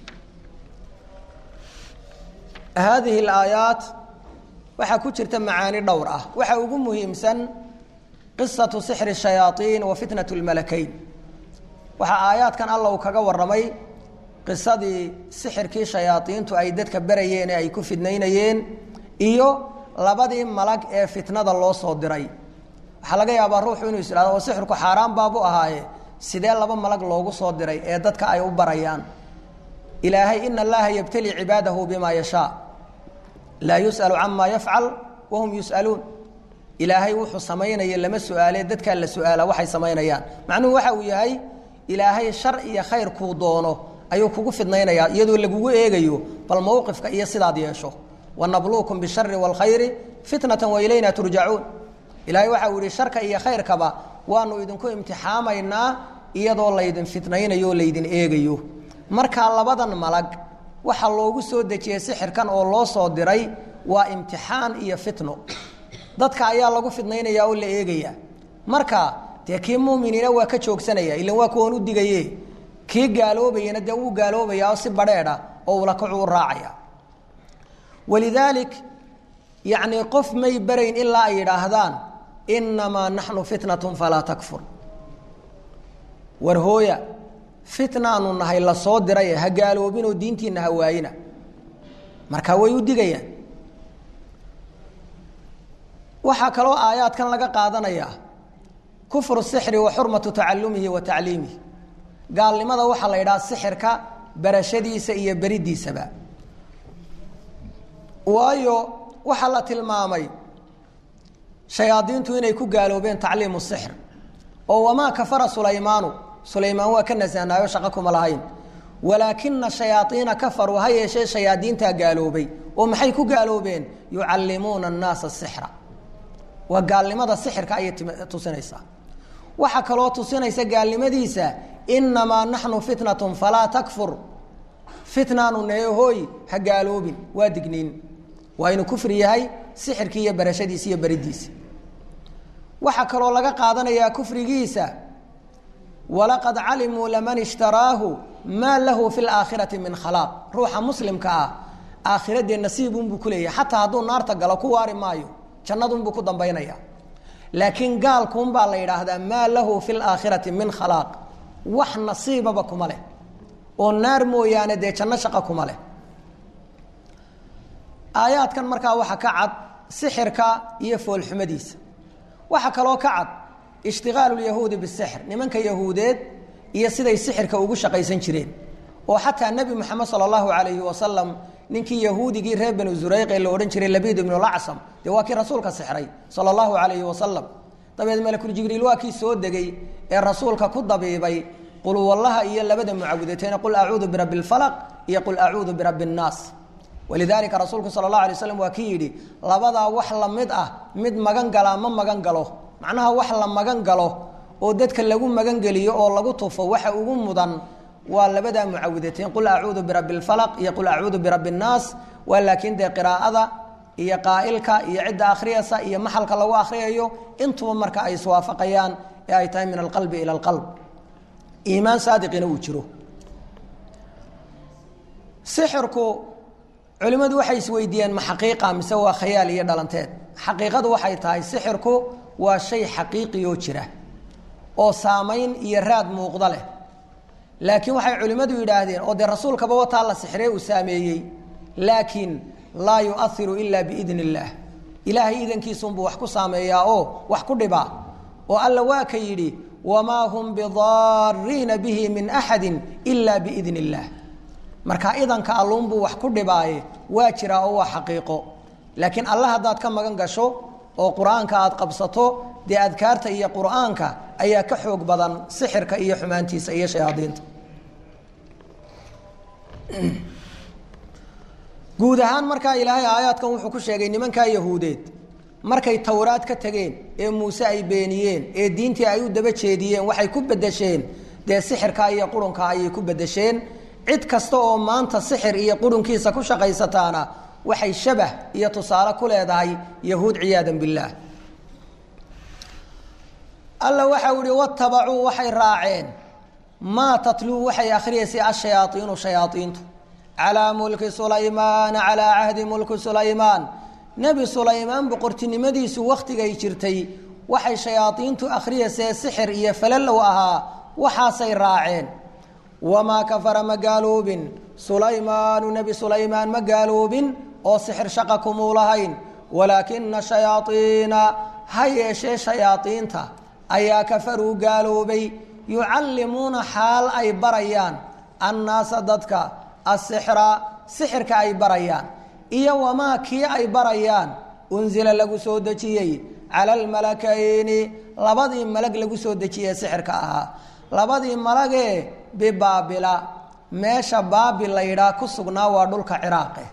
haadihi alaayaat waxaa ku jirta macaani dhowr ah waxaa ugu muhiimsan qisatu sixri shayaaiin wa fitnat lmalakayn waxaa aayaadkan alla uu kaga warramay qisadii sixirkii shayaadiintu ay dadka berayeen ee ay ku fidnaynayeen iyo labadii malag ee fitnada loo soo diray waxaa laga yaabaa ruuxu inuu is ihahdo oo sixirku xaaraan baabu ahaaye sidee laba malag loogu soo diray ee dadka ay u barayaan ilaahay ina allaha yabtali cibaadahu bimaa yashaa laa yus'alu camaa yafcal wahum yus'aluun ilaahay wuxuu samaynaya lama su-aale dadkaa la su-aala waxay samaynayaan macnuhu waxa uu yahay ilaahay shar iyo khayr kuu doono ayuu kugu fidnaynayaa iyadoo lagugu eegayo bal mowqifka iyo sidaad yeesho wanabluukum bishari wاlkhayri fitnata wailayna turjacuun ilaahay waxa uu yihi sharka iyo khayrkaba waanu idinku imtixaamaynaa iyadoo laydin fitnaynayo o laydin eegayo markaa labadan malag waxaa loogu soo dejiyey sixirkan oo loo soo diray waa imtixaan iyo fitno dadka ayaa lagu fidnaynaya oo la eegaya marka dee kii muminiina waa ka joogsanaya ilan waa kuwan u digaye kii gaaloobayana dee wuu gaaloobaya oo si badheedha oo ulakacu u raacaya walidaalik yacnii qof may barayn ilaa ay yidhaahdaan inamaa naxnu fitnatun falaa takfur war hooya fitnaanu nahay la soo diraye ha gaaloobinoo diintiina ha waayina marka way u digayaan waxaa kaloo aayaadkan laga qaadanayaa kufru sixri wa xurmatu tacalumihi wa tacliimihi gaalnimada waxaa la yidhaha sixirka barashadiisa iyo beridiisaba waayo waxaa la tilmaamay shayaadiintu inay ku gaaloobeen tacliimu sixr oo wamaa kafara sulaymaanu sulaymaan waa ka nasahnaayo shaqo kuma lahayn walaakina shayaaiina kafaruu ha yeeshee shayaadiintaa gaaloobay oo maxay ku gaaloobeen yucallimuuna annaasa sixra waa gaalnimada sixirka ayay tusinaysaa waxaa kaloo tusinaysa gaalnimadiisa inamaa naxnu fitnatun falaa takfur fitnaanu neehooy ha gaaloobin waa digniin waa inuu kufri yahay sixirkii iyo barashadiisa iyo beridiisa waxaa kaloo laga qaadanayaa kufrigiisa walaqad calimuu laman ishtaraahu maa lahu fi laakhirati min khalaaq ruuxa muslimka ah aakhiradee nasiibunbuu ku leeyahay xataa hadduu naarta galo ku waari maayo jannadunbuu ku dambaynaya laakiin gaalkuunbaa la yidhaahdaa maa lahu fi laakhirati min khalaaq wax nasiibaba kuma leh oo naar mooyaane dee janno shaqo kuma leh aayaadkan markaa waxaa ka cad sixirka iyo foolxumadiisa waxaa kaloo ka cad ishtigaalu lyahuudi bisixr nimanka yahuudeed iyo siday sixirka ugu shaqaysan jireen oo xataa nebi moxamed sala allahu calayhi wasalam ninkii yahuudigii reer banu zurayq ee la odhan jiray labiid ibnu lacsam dee waa kii rasuulka sixray sala allahu calayhi wasalam dabeed malakul jibriil waa kii soo degay ee rasuulka ku dabiibay qul wallaha iyo labada mucawudateyn qul acuudu birabbi lfalaq iyo qul acuudu birabbi nnaas walidaalika rasuulku sala allahu alay slam waa kii yidhi labadaa wax la mid ah mid magan galaa ma magan galo macnaha wax la magan galo oo dadka lagu magan geliyo oo lagu tufo waxa ugu mudan waa labadaa mucawidateyn qul acuudu birabbi lfalaq iyo qul acuudu birabbi nnaas waa laakiin dee qiraa'ada iyo qaa'ilka iyo cidda akhriyaysa iyo maxalka lagu akhriyayo intuba marka ay iswaafaqayaan ee ay tahay min alqalbi ila alqalb iimaan saadiqina uu jiro sixirku culimmadu waxay isweydiiyeen ma xaqiiqa mise waa khayaal iyo dhalanteed xaqiiqadu waxay tahay sixirku waa shay xaqiiqiyoo jira oo saamayn iyo raad muuqda leh laakiin waxay culimmadu yidhaahdeen oo dee rasuulkaba wataa la sixree uu saameeyey laakiin laa yuahiru ila biidn illaah ilaahay idankiisunbuu wax ku saameeyaa oo wax ku dhibaa oo alla waa ka yidhi wamaa hum bidaariina bihi min axadi ila biidn illaah marka idanka alluunbuu wax ku dhibaaye waa jiraa oo waa xaqiiqo laakiin alla haddaad ka magan gasho oo qur-aanka aada qabsato dee adkaarta iyo qur-aanka ayaa ka xoog badan sixirka iyo xumaantiisa iyo shayaadiinta guud ahaan markaa ilaahay aayaadkan wuxuu ku sheegay nimankaa yahuudeed markay towraad ka tegeen ee muuse ay beeniyeen ee diintii ay u daba jeediyeen waxay ku bedesheen dee sixirkaa iyo qurunka ayay ku bedesheen cid kasta oo maanta sixir iyo qurunkiisa ku shaqaysataana waxay shabah iyo tusaale ku leedahay yahuud ciyaadan billaah alla waxau ihi watabacuu waxay raaceen maa tatluu waxay akhriyaysay ashayaaiinu shayaaiintu calaa mulki sulaymaana calaa cahdi mulki sulaymaan nebi sulaymaan boqortinimadiisu wakhtigay jirtay waxay shayaadiintu akhriyaysee sixir iyo falalow ahaa waxaasay raaceen wamaa kafara ma gaaloobin sulaymaanu nebi sulaymaan ma gaaloobin oo sixir shaqa kumuu lahayn walaakina shayaaiina ha yeeshee shayaaiinta ayaa kafaruu gaaloobay yucallimuuna xaal ay barayaan annaasa dadka asixra sixirka ay barayaan iyo wamaa kii ay barayaan unsila lagu soo dejiyey cala almalakayni labadii malag lagu soo dejiyey sixirka ahaa labadii malagee bibaabila meesha baabil la yidhaah ku sugnaa waa dhulka ciraaqe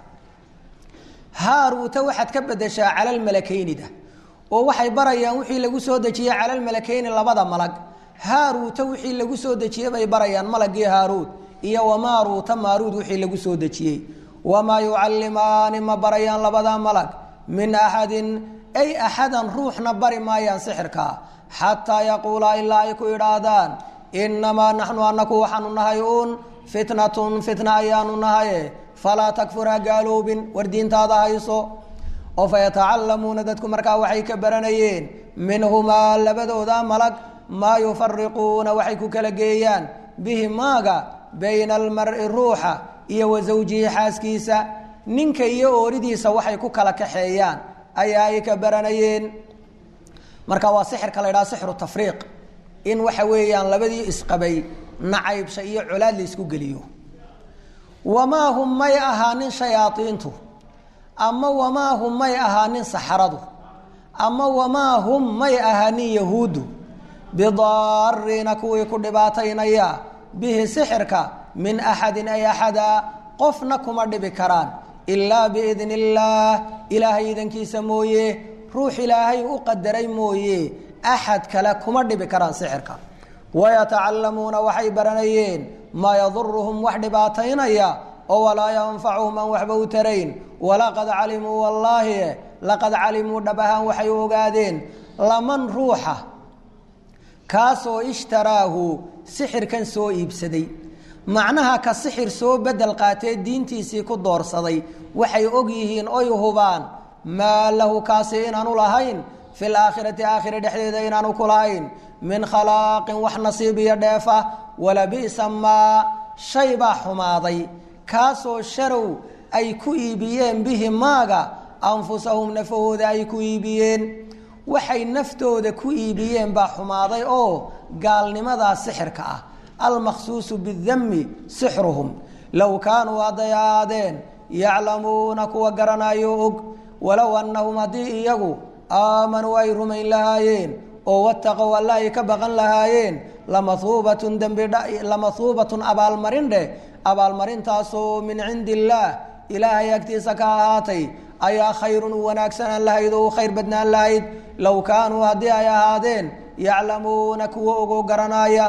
haaruuta waxaad ka bedeshaa cala almalakaynida oo waxay barayaan wixii lagu soo dejiyey cala almalakayni labada malag haaruuta wixii lagu soo dejiyey bay barayaan malagii haaruud iyo wamaaruuta maaruud wixii lagu soo dejiyey wamaa yucallimaani ma barayaan labada malag min axadin ay axadan ruuxna bari maayaan sixirka xataa yaquulaa ilaa ay ku idhaahdaan inamaa naxnu anaku waxaanu nahay uun fitnatun fitna ayaanu nahaye falaa takfur ha gaaloobin war diintaada hayso oo fayatacalamuuna dadku markaa waxay ka baranayeen minhumaa labadooda malag maa yufariquuna waxay ku kala geeyaan bihi maaga bayna almari ruuxa iyo wa zawjihi xaaskiisa ninka iyo ooridiisa waxay ku kala kaxeeyaan ayaa ay ka baranayeen marka waa sixirka la ydhaha sixru tafriiq in waxa weeyaan labadii isqabay nacaybsha iyo colaad la isku geliyo wamaa hum may ahaanin shayaaiintu ama wamaa hum may ahaanin saxaradu ama wamaa hum may ahaanin yahuuddu bidaariina kuwii ku dhibaataynaya bihi sixirka min axadin ay axada qofna kuma dhibi karaan ilaa biidni illaah ilaahay idankiisa mooye ruux ilaahay u qadaray mooye axad kale kuma dhibi karaan sixirka wayatacallamuuna waxay baranayeen maa yaduruhum wax dhibaataynaya oo walaa yanfacuhum aan waxba u tarayn walaqad calimuu wallaahi laqad calimuu dhab ahaan waxay u ogaadeen laman ruuxa kaasoo ishtaraahu sixirkan soo iibsaday macnaha ka sixir soo bedel qaatee diintiisii ku doorsaday waxay og yihiin oy hubaan maa lahu kaasi inaanu lahayn fi laakhirati aakhira dhexdeeda inaanu ku lahayn min khalaaqin wax nasiib iyo dheefa walabi'sa maa shay baa xumaaday kaasoo sharow ay ku iibiyeen bihi maaga anfusahum nafahooda ay ku iibiyeen waxay naftooda ku iibiyeen baa xumaaday oo gaalnimadaa sixirka ah almaqsuusu bidami sixruhum low kaanuu hadday ahaadeen yaclamuuna kuwa garanayo og walow annahum haddii iyagu aamanuu ay rumayn lahaayeen oo wataqow alla ay ka baqan lahaayeen lamahuubatun dembilamahuubatun abaalmarin dheh abaalmarintaasoo min cindi illaah ilaahay agtiisa ka ahaatay ayaa khayrun u wanaagsanaan lahayd oo u khayr badnaan lahayd low kaanuu haddii ay ahaadeen yaclamuuna kuwa ogoo garanaaya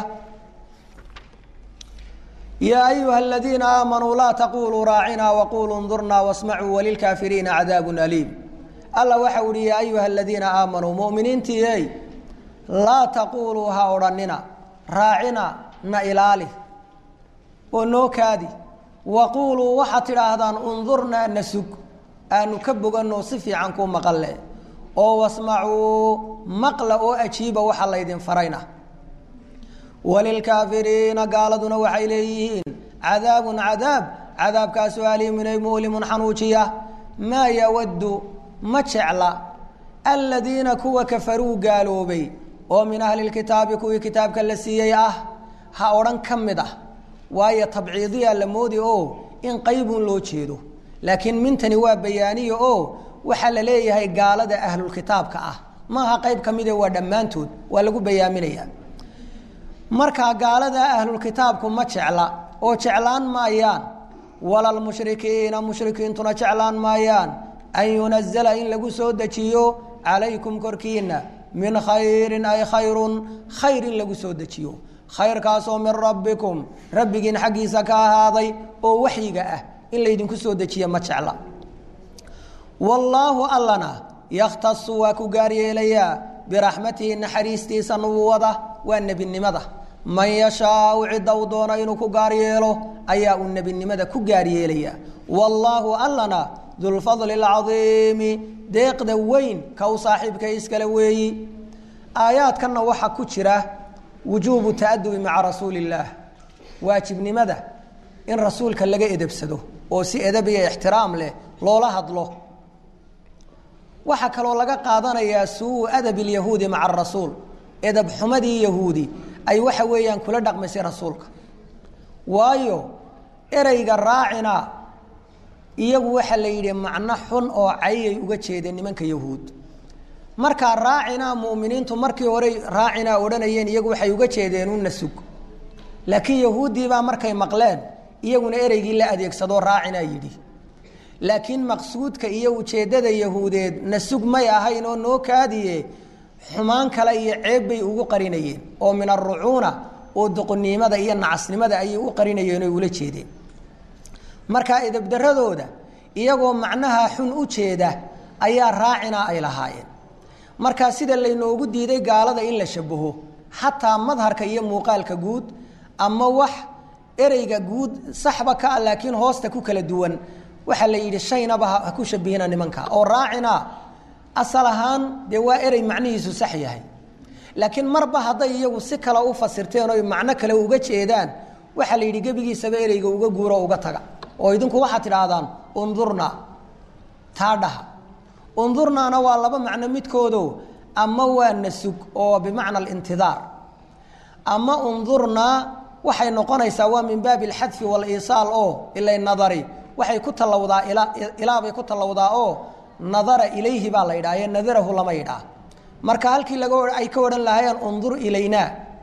yaa ayuha aladiina aamanuu laa taquluu raacinaa waquluu ndurnaa wasmacuu walilkaafiriina cadaabun aliim alla waxa uhi yaa ayuha aladiina aamanuu muminiintii ey laa taquuluu ha odhanina raacina na ilaali oo noo kaadi waquuluu waxaad tidhaahdaan undurnaa na sug aanu ka boganno si fiican kuu maqalle oo wasmacuu maqla oo ajiiba waxa laydin farayna walilkaafiriina gaaladuna waxay leeyihiin cadaabun cadaab cadaabkaasoo aliimunay mu'limun xanuujiya maa yawaddu ma jecla aladiina kuwa kafaruu gaaloobay oo min ahli lkitaabi kuwii kitaabka la siiyey ah ha odhan ka mid ah waayo tabciidiyaa la moodi oo in qaybun loo jeedo laakiin mintani waa bayaaniya oo waxaa la leeyahay gaalada ahlulkitaabka ah maaha qayb ka mide waa dhammaantood waa lagu bayaaminaya markaa gaalada ahlulkitaabku ma jecla oo jeclaan maayaan walalmushrikiina mushrikiintuna jeclaan maayaan an yunazala in lagu soo dejiyo calaykum korkiina min khayrin ay khayrun khayr in lagu soo dejiyo khayrkaasoo min rabbikum rabbigiin xaggiisa ka ahaaday oo waxyiga ah in laydinku soo dejiya ma jecla wallaahu allana yakhtasu waa ku gaar yeelayaa biraxmatihi naxariistiisa nubuwada waa nebinimada man yashaau cidda uu doono inuu ku gaar yeelo ayaa uu nebinimada ku gaar yeelaya wallaahu allana dulfadli alcadiimi deeqda weyn ka u saaxiibka iskale weeyi aayaadkanna waxaa ku jira wujuubu ta'adubi maca rasuuli illaah waajibnimada in rasuulka laga edebsado oo si edab iyo ixtiraam leh loola hadlo waxaa kaloo laga qaadanayaa suu adab ilyahuudi maca arasuul edab xumadii yahuudi ay waxa weeyaan kula dhaqmaysay rasuulka waayo ereyga raacina iyagu waxaa la yidhi macno xun oo cayay uga jeedeen nimanka yahuud markaa raacinaa mu'miniintu markii horey raacinaa odhanayeen iyagu waxay uga jeedeen una sug laakiin yahuuddiibaa markay maqleen iyaguna ereygii la adeegsadoo raacinaa yidhi laakiin maqsuudka iyo ujeeddada yahuudeed na sug may ahayn oo noo kaadiye xumaan kale iyo ceeb bay ugu qarinayeen oo min arucuuna oo doqonnimada iyo nacasnimada ayay u qarinayeen oo ula jeedeen markaa edabdaradooda iyagoo macnaha xun u jeeda ayaa raacina ay lahaayeen markaa sida laynoogu diiday gaalada in la shabaho xataa madharka iyo muuqaalka guud ama wax ereyga guud saxba ka ah laakiin hoosta ku kala duwan waxaa la yidhi shaynaba ha ku shabihina nimanka oo raacina asal ahaan dee waa erey macnihiisu sax yahay laakiin marba hadday iyagu si kale u fasirteen oy macno kale uga jeedaan waxaa la yidhi gebigiisaba ereyga uga guuro uga taga oo idinku waxaad tidhaahdaan undurnaa taa dhaha undurnaana waa laba macno midkoodo ama waa nasug oo bimacna alintidaar ama undurnaa waxay noqonaysaa waa min baabi alxadfi waaliisaal oo ilay nadari waxay ku tallawdaa ilaabay ku tallawdaa oo nadara ilayhi baa la yidhaha ee nadarahu lama yidhaah marka halkii laga ay ka odhan lahaayeen undur ilaynaa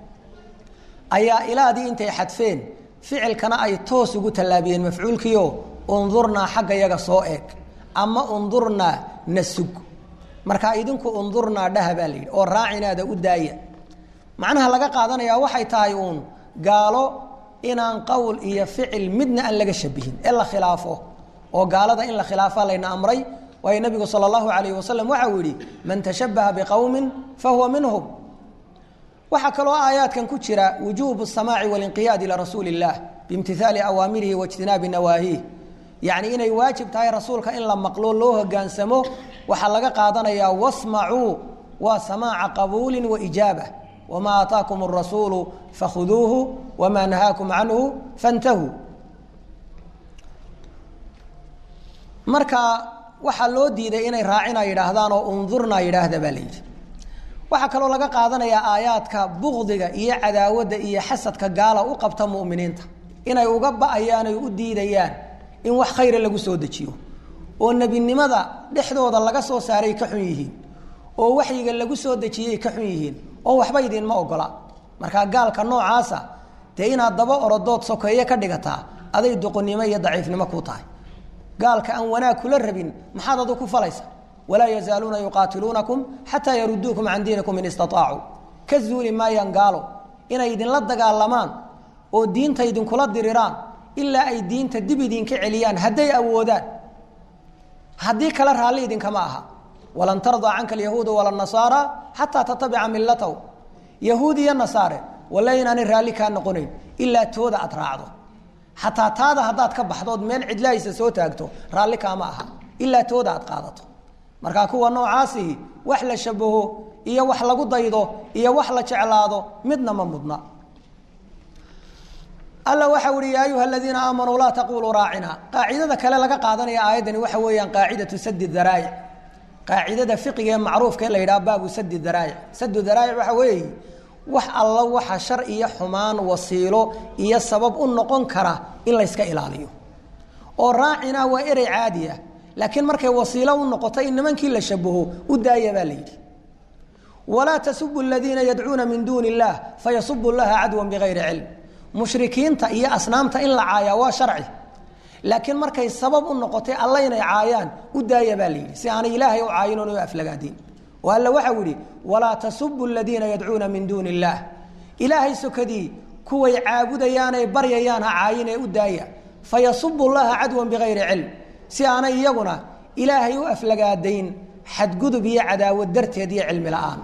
ayaa ilaadii intay xadfeen ficilkana ay toos ugu tallaabiyeen mafcuulkiio undurnaa xagga yaga soo eeg ama undurnaa nasug markaa idinku undurnaa dhaha baa la yidhi oo raacinaada u daaya macnaha laga qaadanayaa waxay tahay uun gaalo inaan qowl iyo ficil midna aan laga shabihin ee la khilaafo oo gaalada in la khilaafa layna amray waayo nabigu sal اllahu alayh wasalam waxa uu yihi man tashabaha biqowmi fahuwa minhum waxaa kaloo aayaadkan ku jira wujuub الsamaaci walinqiyaad ilى rasuuli الlah biimtihaali awaamirihi waاjtinaabi nawaahiih yacni inay waajib tahay rasuulka in la maqlo loo hogaansamo waxaa laga qaadanayaa wasmacuu waa samaaca qabuuli waijaaba wma aataakum الrasuulu fakhuduuhu wma nahaakum canhu fantahuu marka waxaa loo diiday inay raacina yidhaahdaan oo undurna yidhaahda baa la yidhi waxaa kaloo laga qaadanayaa aayaadka bukdiga iyo cadaawadda iyo xasadka gaala u qabta mu'miniinta inay uga ba'ayaan oy u diidayaan in wax khayra lagu soo dejiyo oo nebinimada dhexdooda laga soo saaray ka xun yihiin oo waxyiga lagu soo dejiyey ka xun yihiin oo waxba idinma ogola markaa gaalka noocaasa dee inaad daba orodood sokeeye ka dhigataa aday doqonnimo iyo daciifnimo ku tahay gaalka aan wanaag kula rabin maxaad adu ku falaysa walaa yazaaluuna yuqaatiluunakum xataa yaruduukum can diinikum in istaطaacuu ka zuuli maayaan gaalo inay idinla dagaalamaan oo diinta idinkula diriraan ilaa ay diinta dib idinka celiyaan hadday awoodaan haddii kale raalli idinkama aha walan tardaa canka alyahuuda wala nasaara xataa tatabica milatahu yahuud iyo nasaare walla inaanay raalli kaa noqonayn ilaa tooda aad raacdo xataa taada haddaad ka baxdood meel cidlaaysa soo taagto raalli kaama aha ilaa tooda aad qaadato markaa kuwa noocaasihi wax la shabaho iyo wax lagu daydo iyo wax la jeclaado midna ma mudna alla waxa uhi yaa ayuha aladiina aamanuu laa taquluu raacina qaacidada kale laga qaadanaya aayaddani waxa weeyaan qaacidatu sadi daraa'ic qaacidada fiqiga ee macruufka ee la yidhaha baabu sadi daraa'ic sadu daraa'ic waxa weeye wax alla waxa shar iyo xumaan wasiilo iyo sabab u noqon kara in layska ilaaliyo oo raacina waa erey caadi ah laakiin markay wasiilo u noqoto in nimankii la shabaho u daaya baa la yidhi walaa tasubu aladiina yadcuuna min duuni illah fayasubu llaha cadwan bigayri cilm mushrikiinta iyo asnaamta in la caayaa waa sharci laakiin markay sabab u noqotay alla inay caayaan u daaya baa la yidhi si aanay ilaahay u caayin oon u aflagaadin oo alla waxau yihi walaa tasubu aladiina yadcuuna min duuni illaah ilaahay sokadii kuway caabudayaanay baryayaan ha caayin ee u daaya fayasubu llaha cadwan bigayri cilm si aanay iyaguna ilaahay u aflagaadayn xadgudub iyo cadaawad darteed iyo cilmi la-aan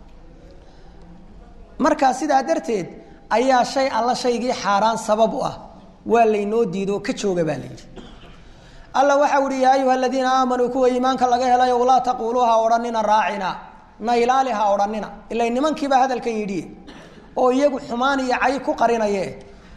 markaa sidaa darteed ayaa shay alla shaygii xaaraan sabab u ah waa laynoo diido ka jooga baa layidhi alla waxau ihi yaa ayuha aladiina aamanuu kuwa iimaanka laga helayo laa taquuluu ha odhanina raacina na ilaali ha odhanina ila nimankiibaa hadalkan yidhi oo iyagu xumaan iyo cay ku qarinaye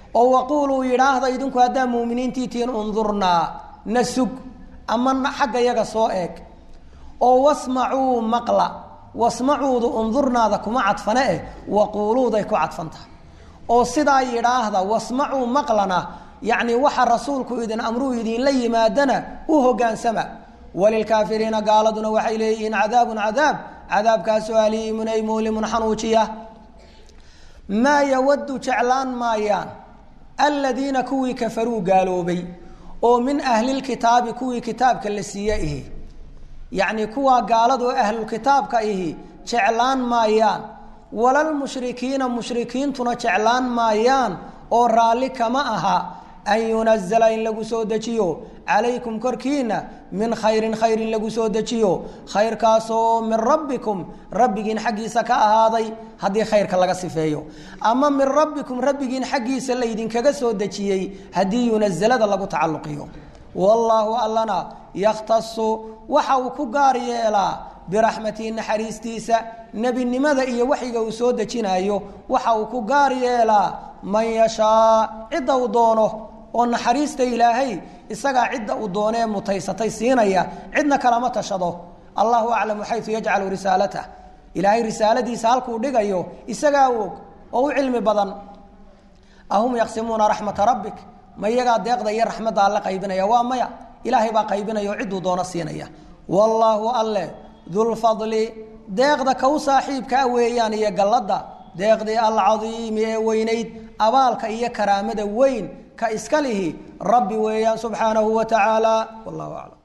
oo waquuluu yidhaahda idinku haddaa muuminiintii tihiin undurnaa na sug ama xagga yaga soo eeg oo wasmacuu maqla wasmacuudu undurnaada kuma cadfane eh waquuluuday ku cadfantaha oo sidaa yidhaahda wasmacuu maqlana yacni waxa rasuulku idin amruu idinla yimaadana u hogaansama walilkaafiriina gaaladuna waxay leeyihiin cadaabun cadaab cadaabkaasoo aliimun ay muulimun xanuujiya maa yawadu jeclaan maayaan aladiina kuwii kafaruu gaaloobay oo min ahlilkitaabi kuwii kitaabka la siiye ihi yacni kuwaa gaaladoo ahlulkitaabka ihi jeclaan maayaan walalmushrikiina mushrikiintuna jeclaan maayaan oo raalli kama aha an yunazala in lagu soo dejiyo calaykum korkiina min khayrin khayr in lagu soo dejiyo khayrkaasoo min rabbikum rabbigiin xaggiisa ka ahaaday haddii khayrka laga sifeeyo ama min rabbikum rabbigiin xaggiisa laydinkaga soo dejiyey haddii yunazalada lagu tacalluqiyo wallaahu allana yakhtasu waxa uu ku gaar yeelaa biraxmatihi naxariistiisa nebinimada iyo waxyiga uu soo dejinayo waxa uu ku gaar yeelaa man yashaa cidda uu doono oo naxariista ilaahay isagaa cidda uu doonee mutaysatay siinaya cidna kalama tashado allahu aclamu xayu yajcalu risaalatah ilaahay risaaladiisa halkuu dhigayo isagaa og oo u cilmi badan ahum yaqsimuuna raxmata rabbik ma iyagaa deeqda iyo raxmadda alle qaybinaya waa maya ilaahay baa qaybinaya oo cidduu doono siinaya wallaahu alle dulfadli deeqda kow saaxiibkaa weeyaan iyo galladda deeqdii alcadiimi ee weynayd abaalka iyo karaamada weyn ka iska lihi rabbi weeyaan subxaanahu wa tacaala wallahu aclam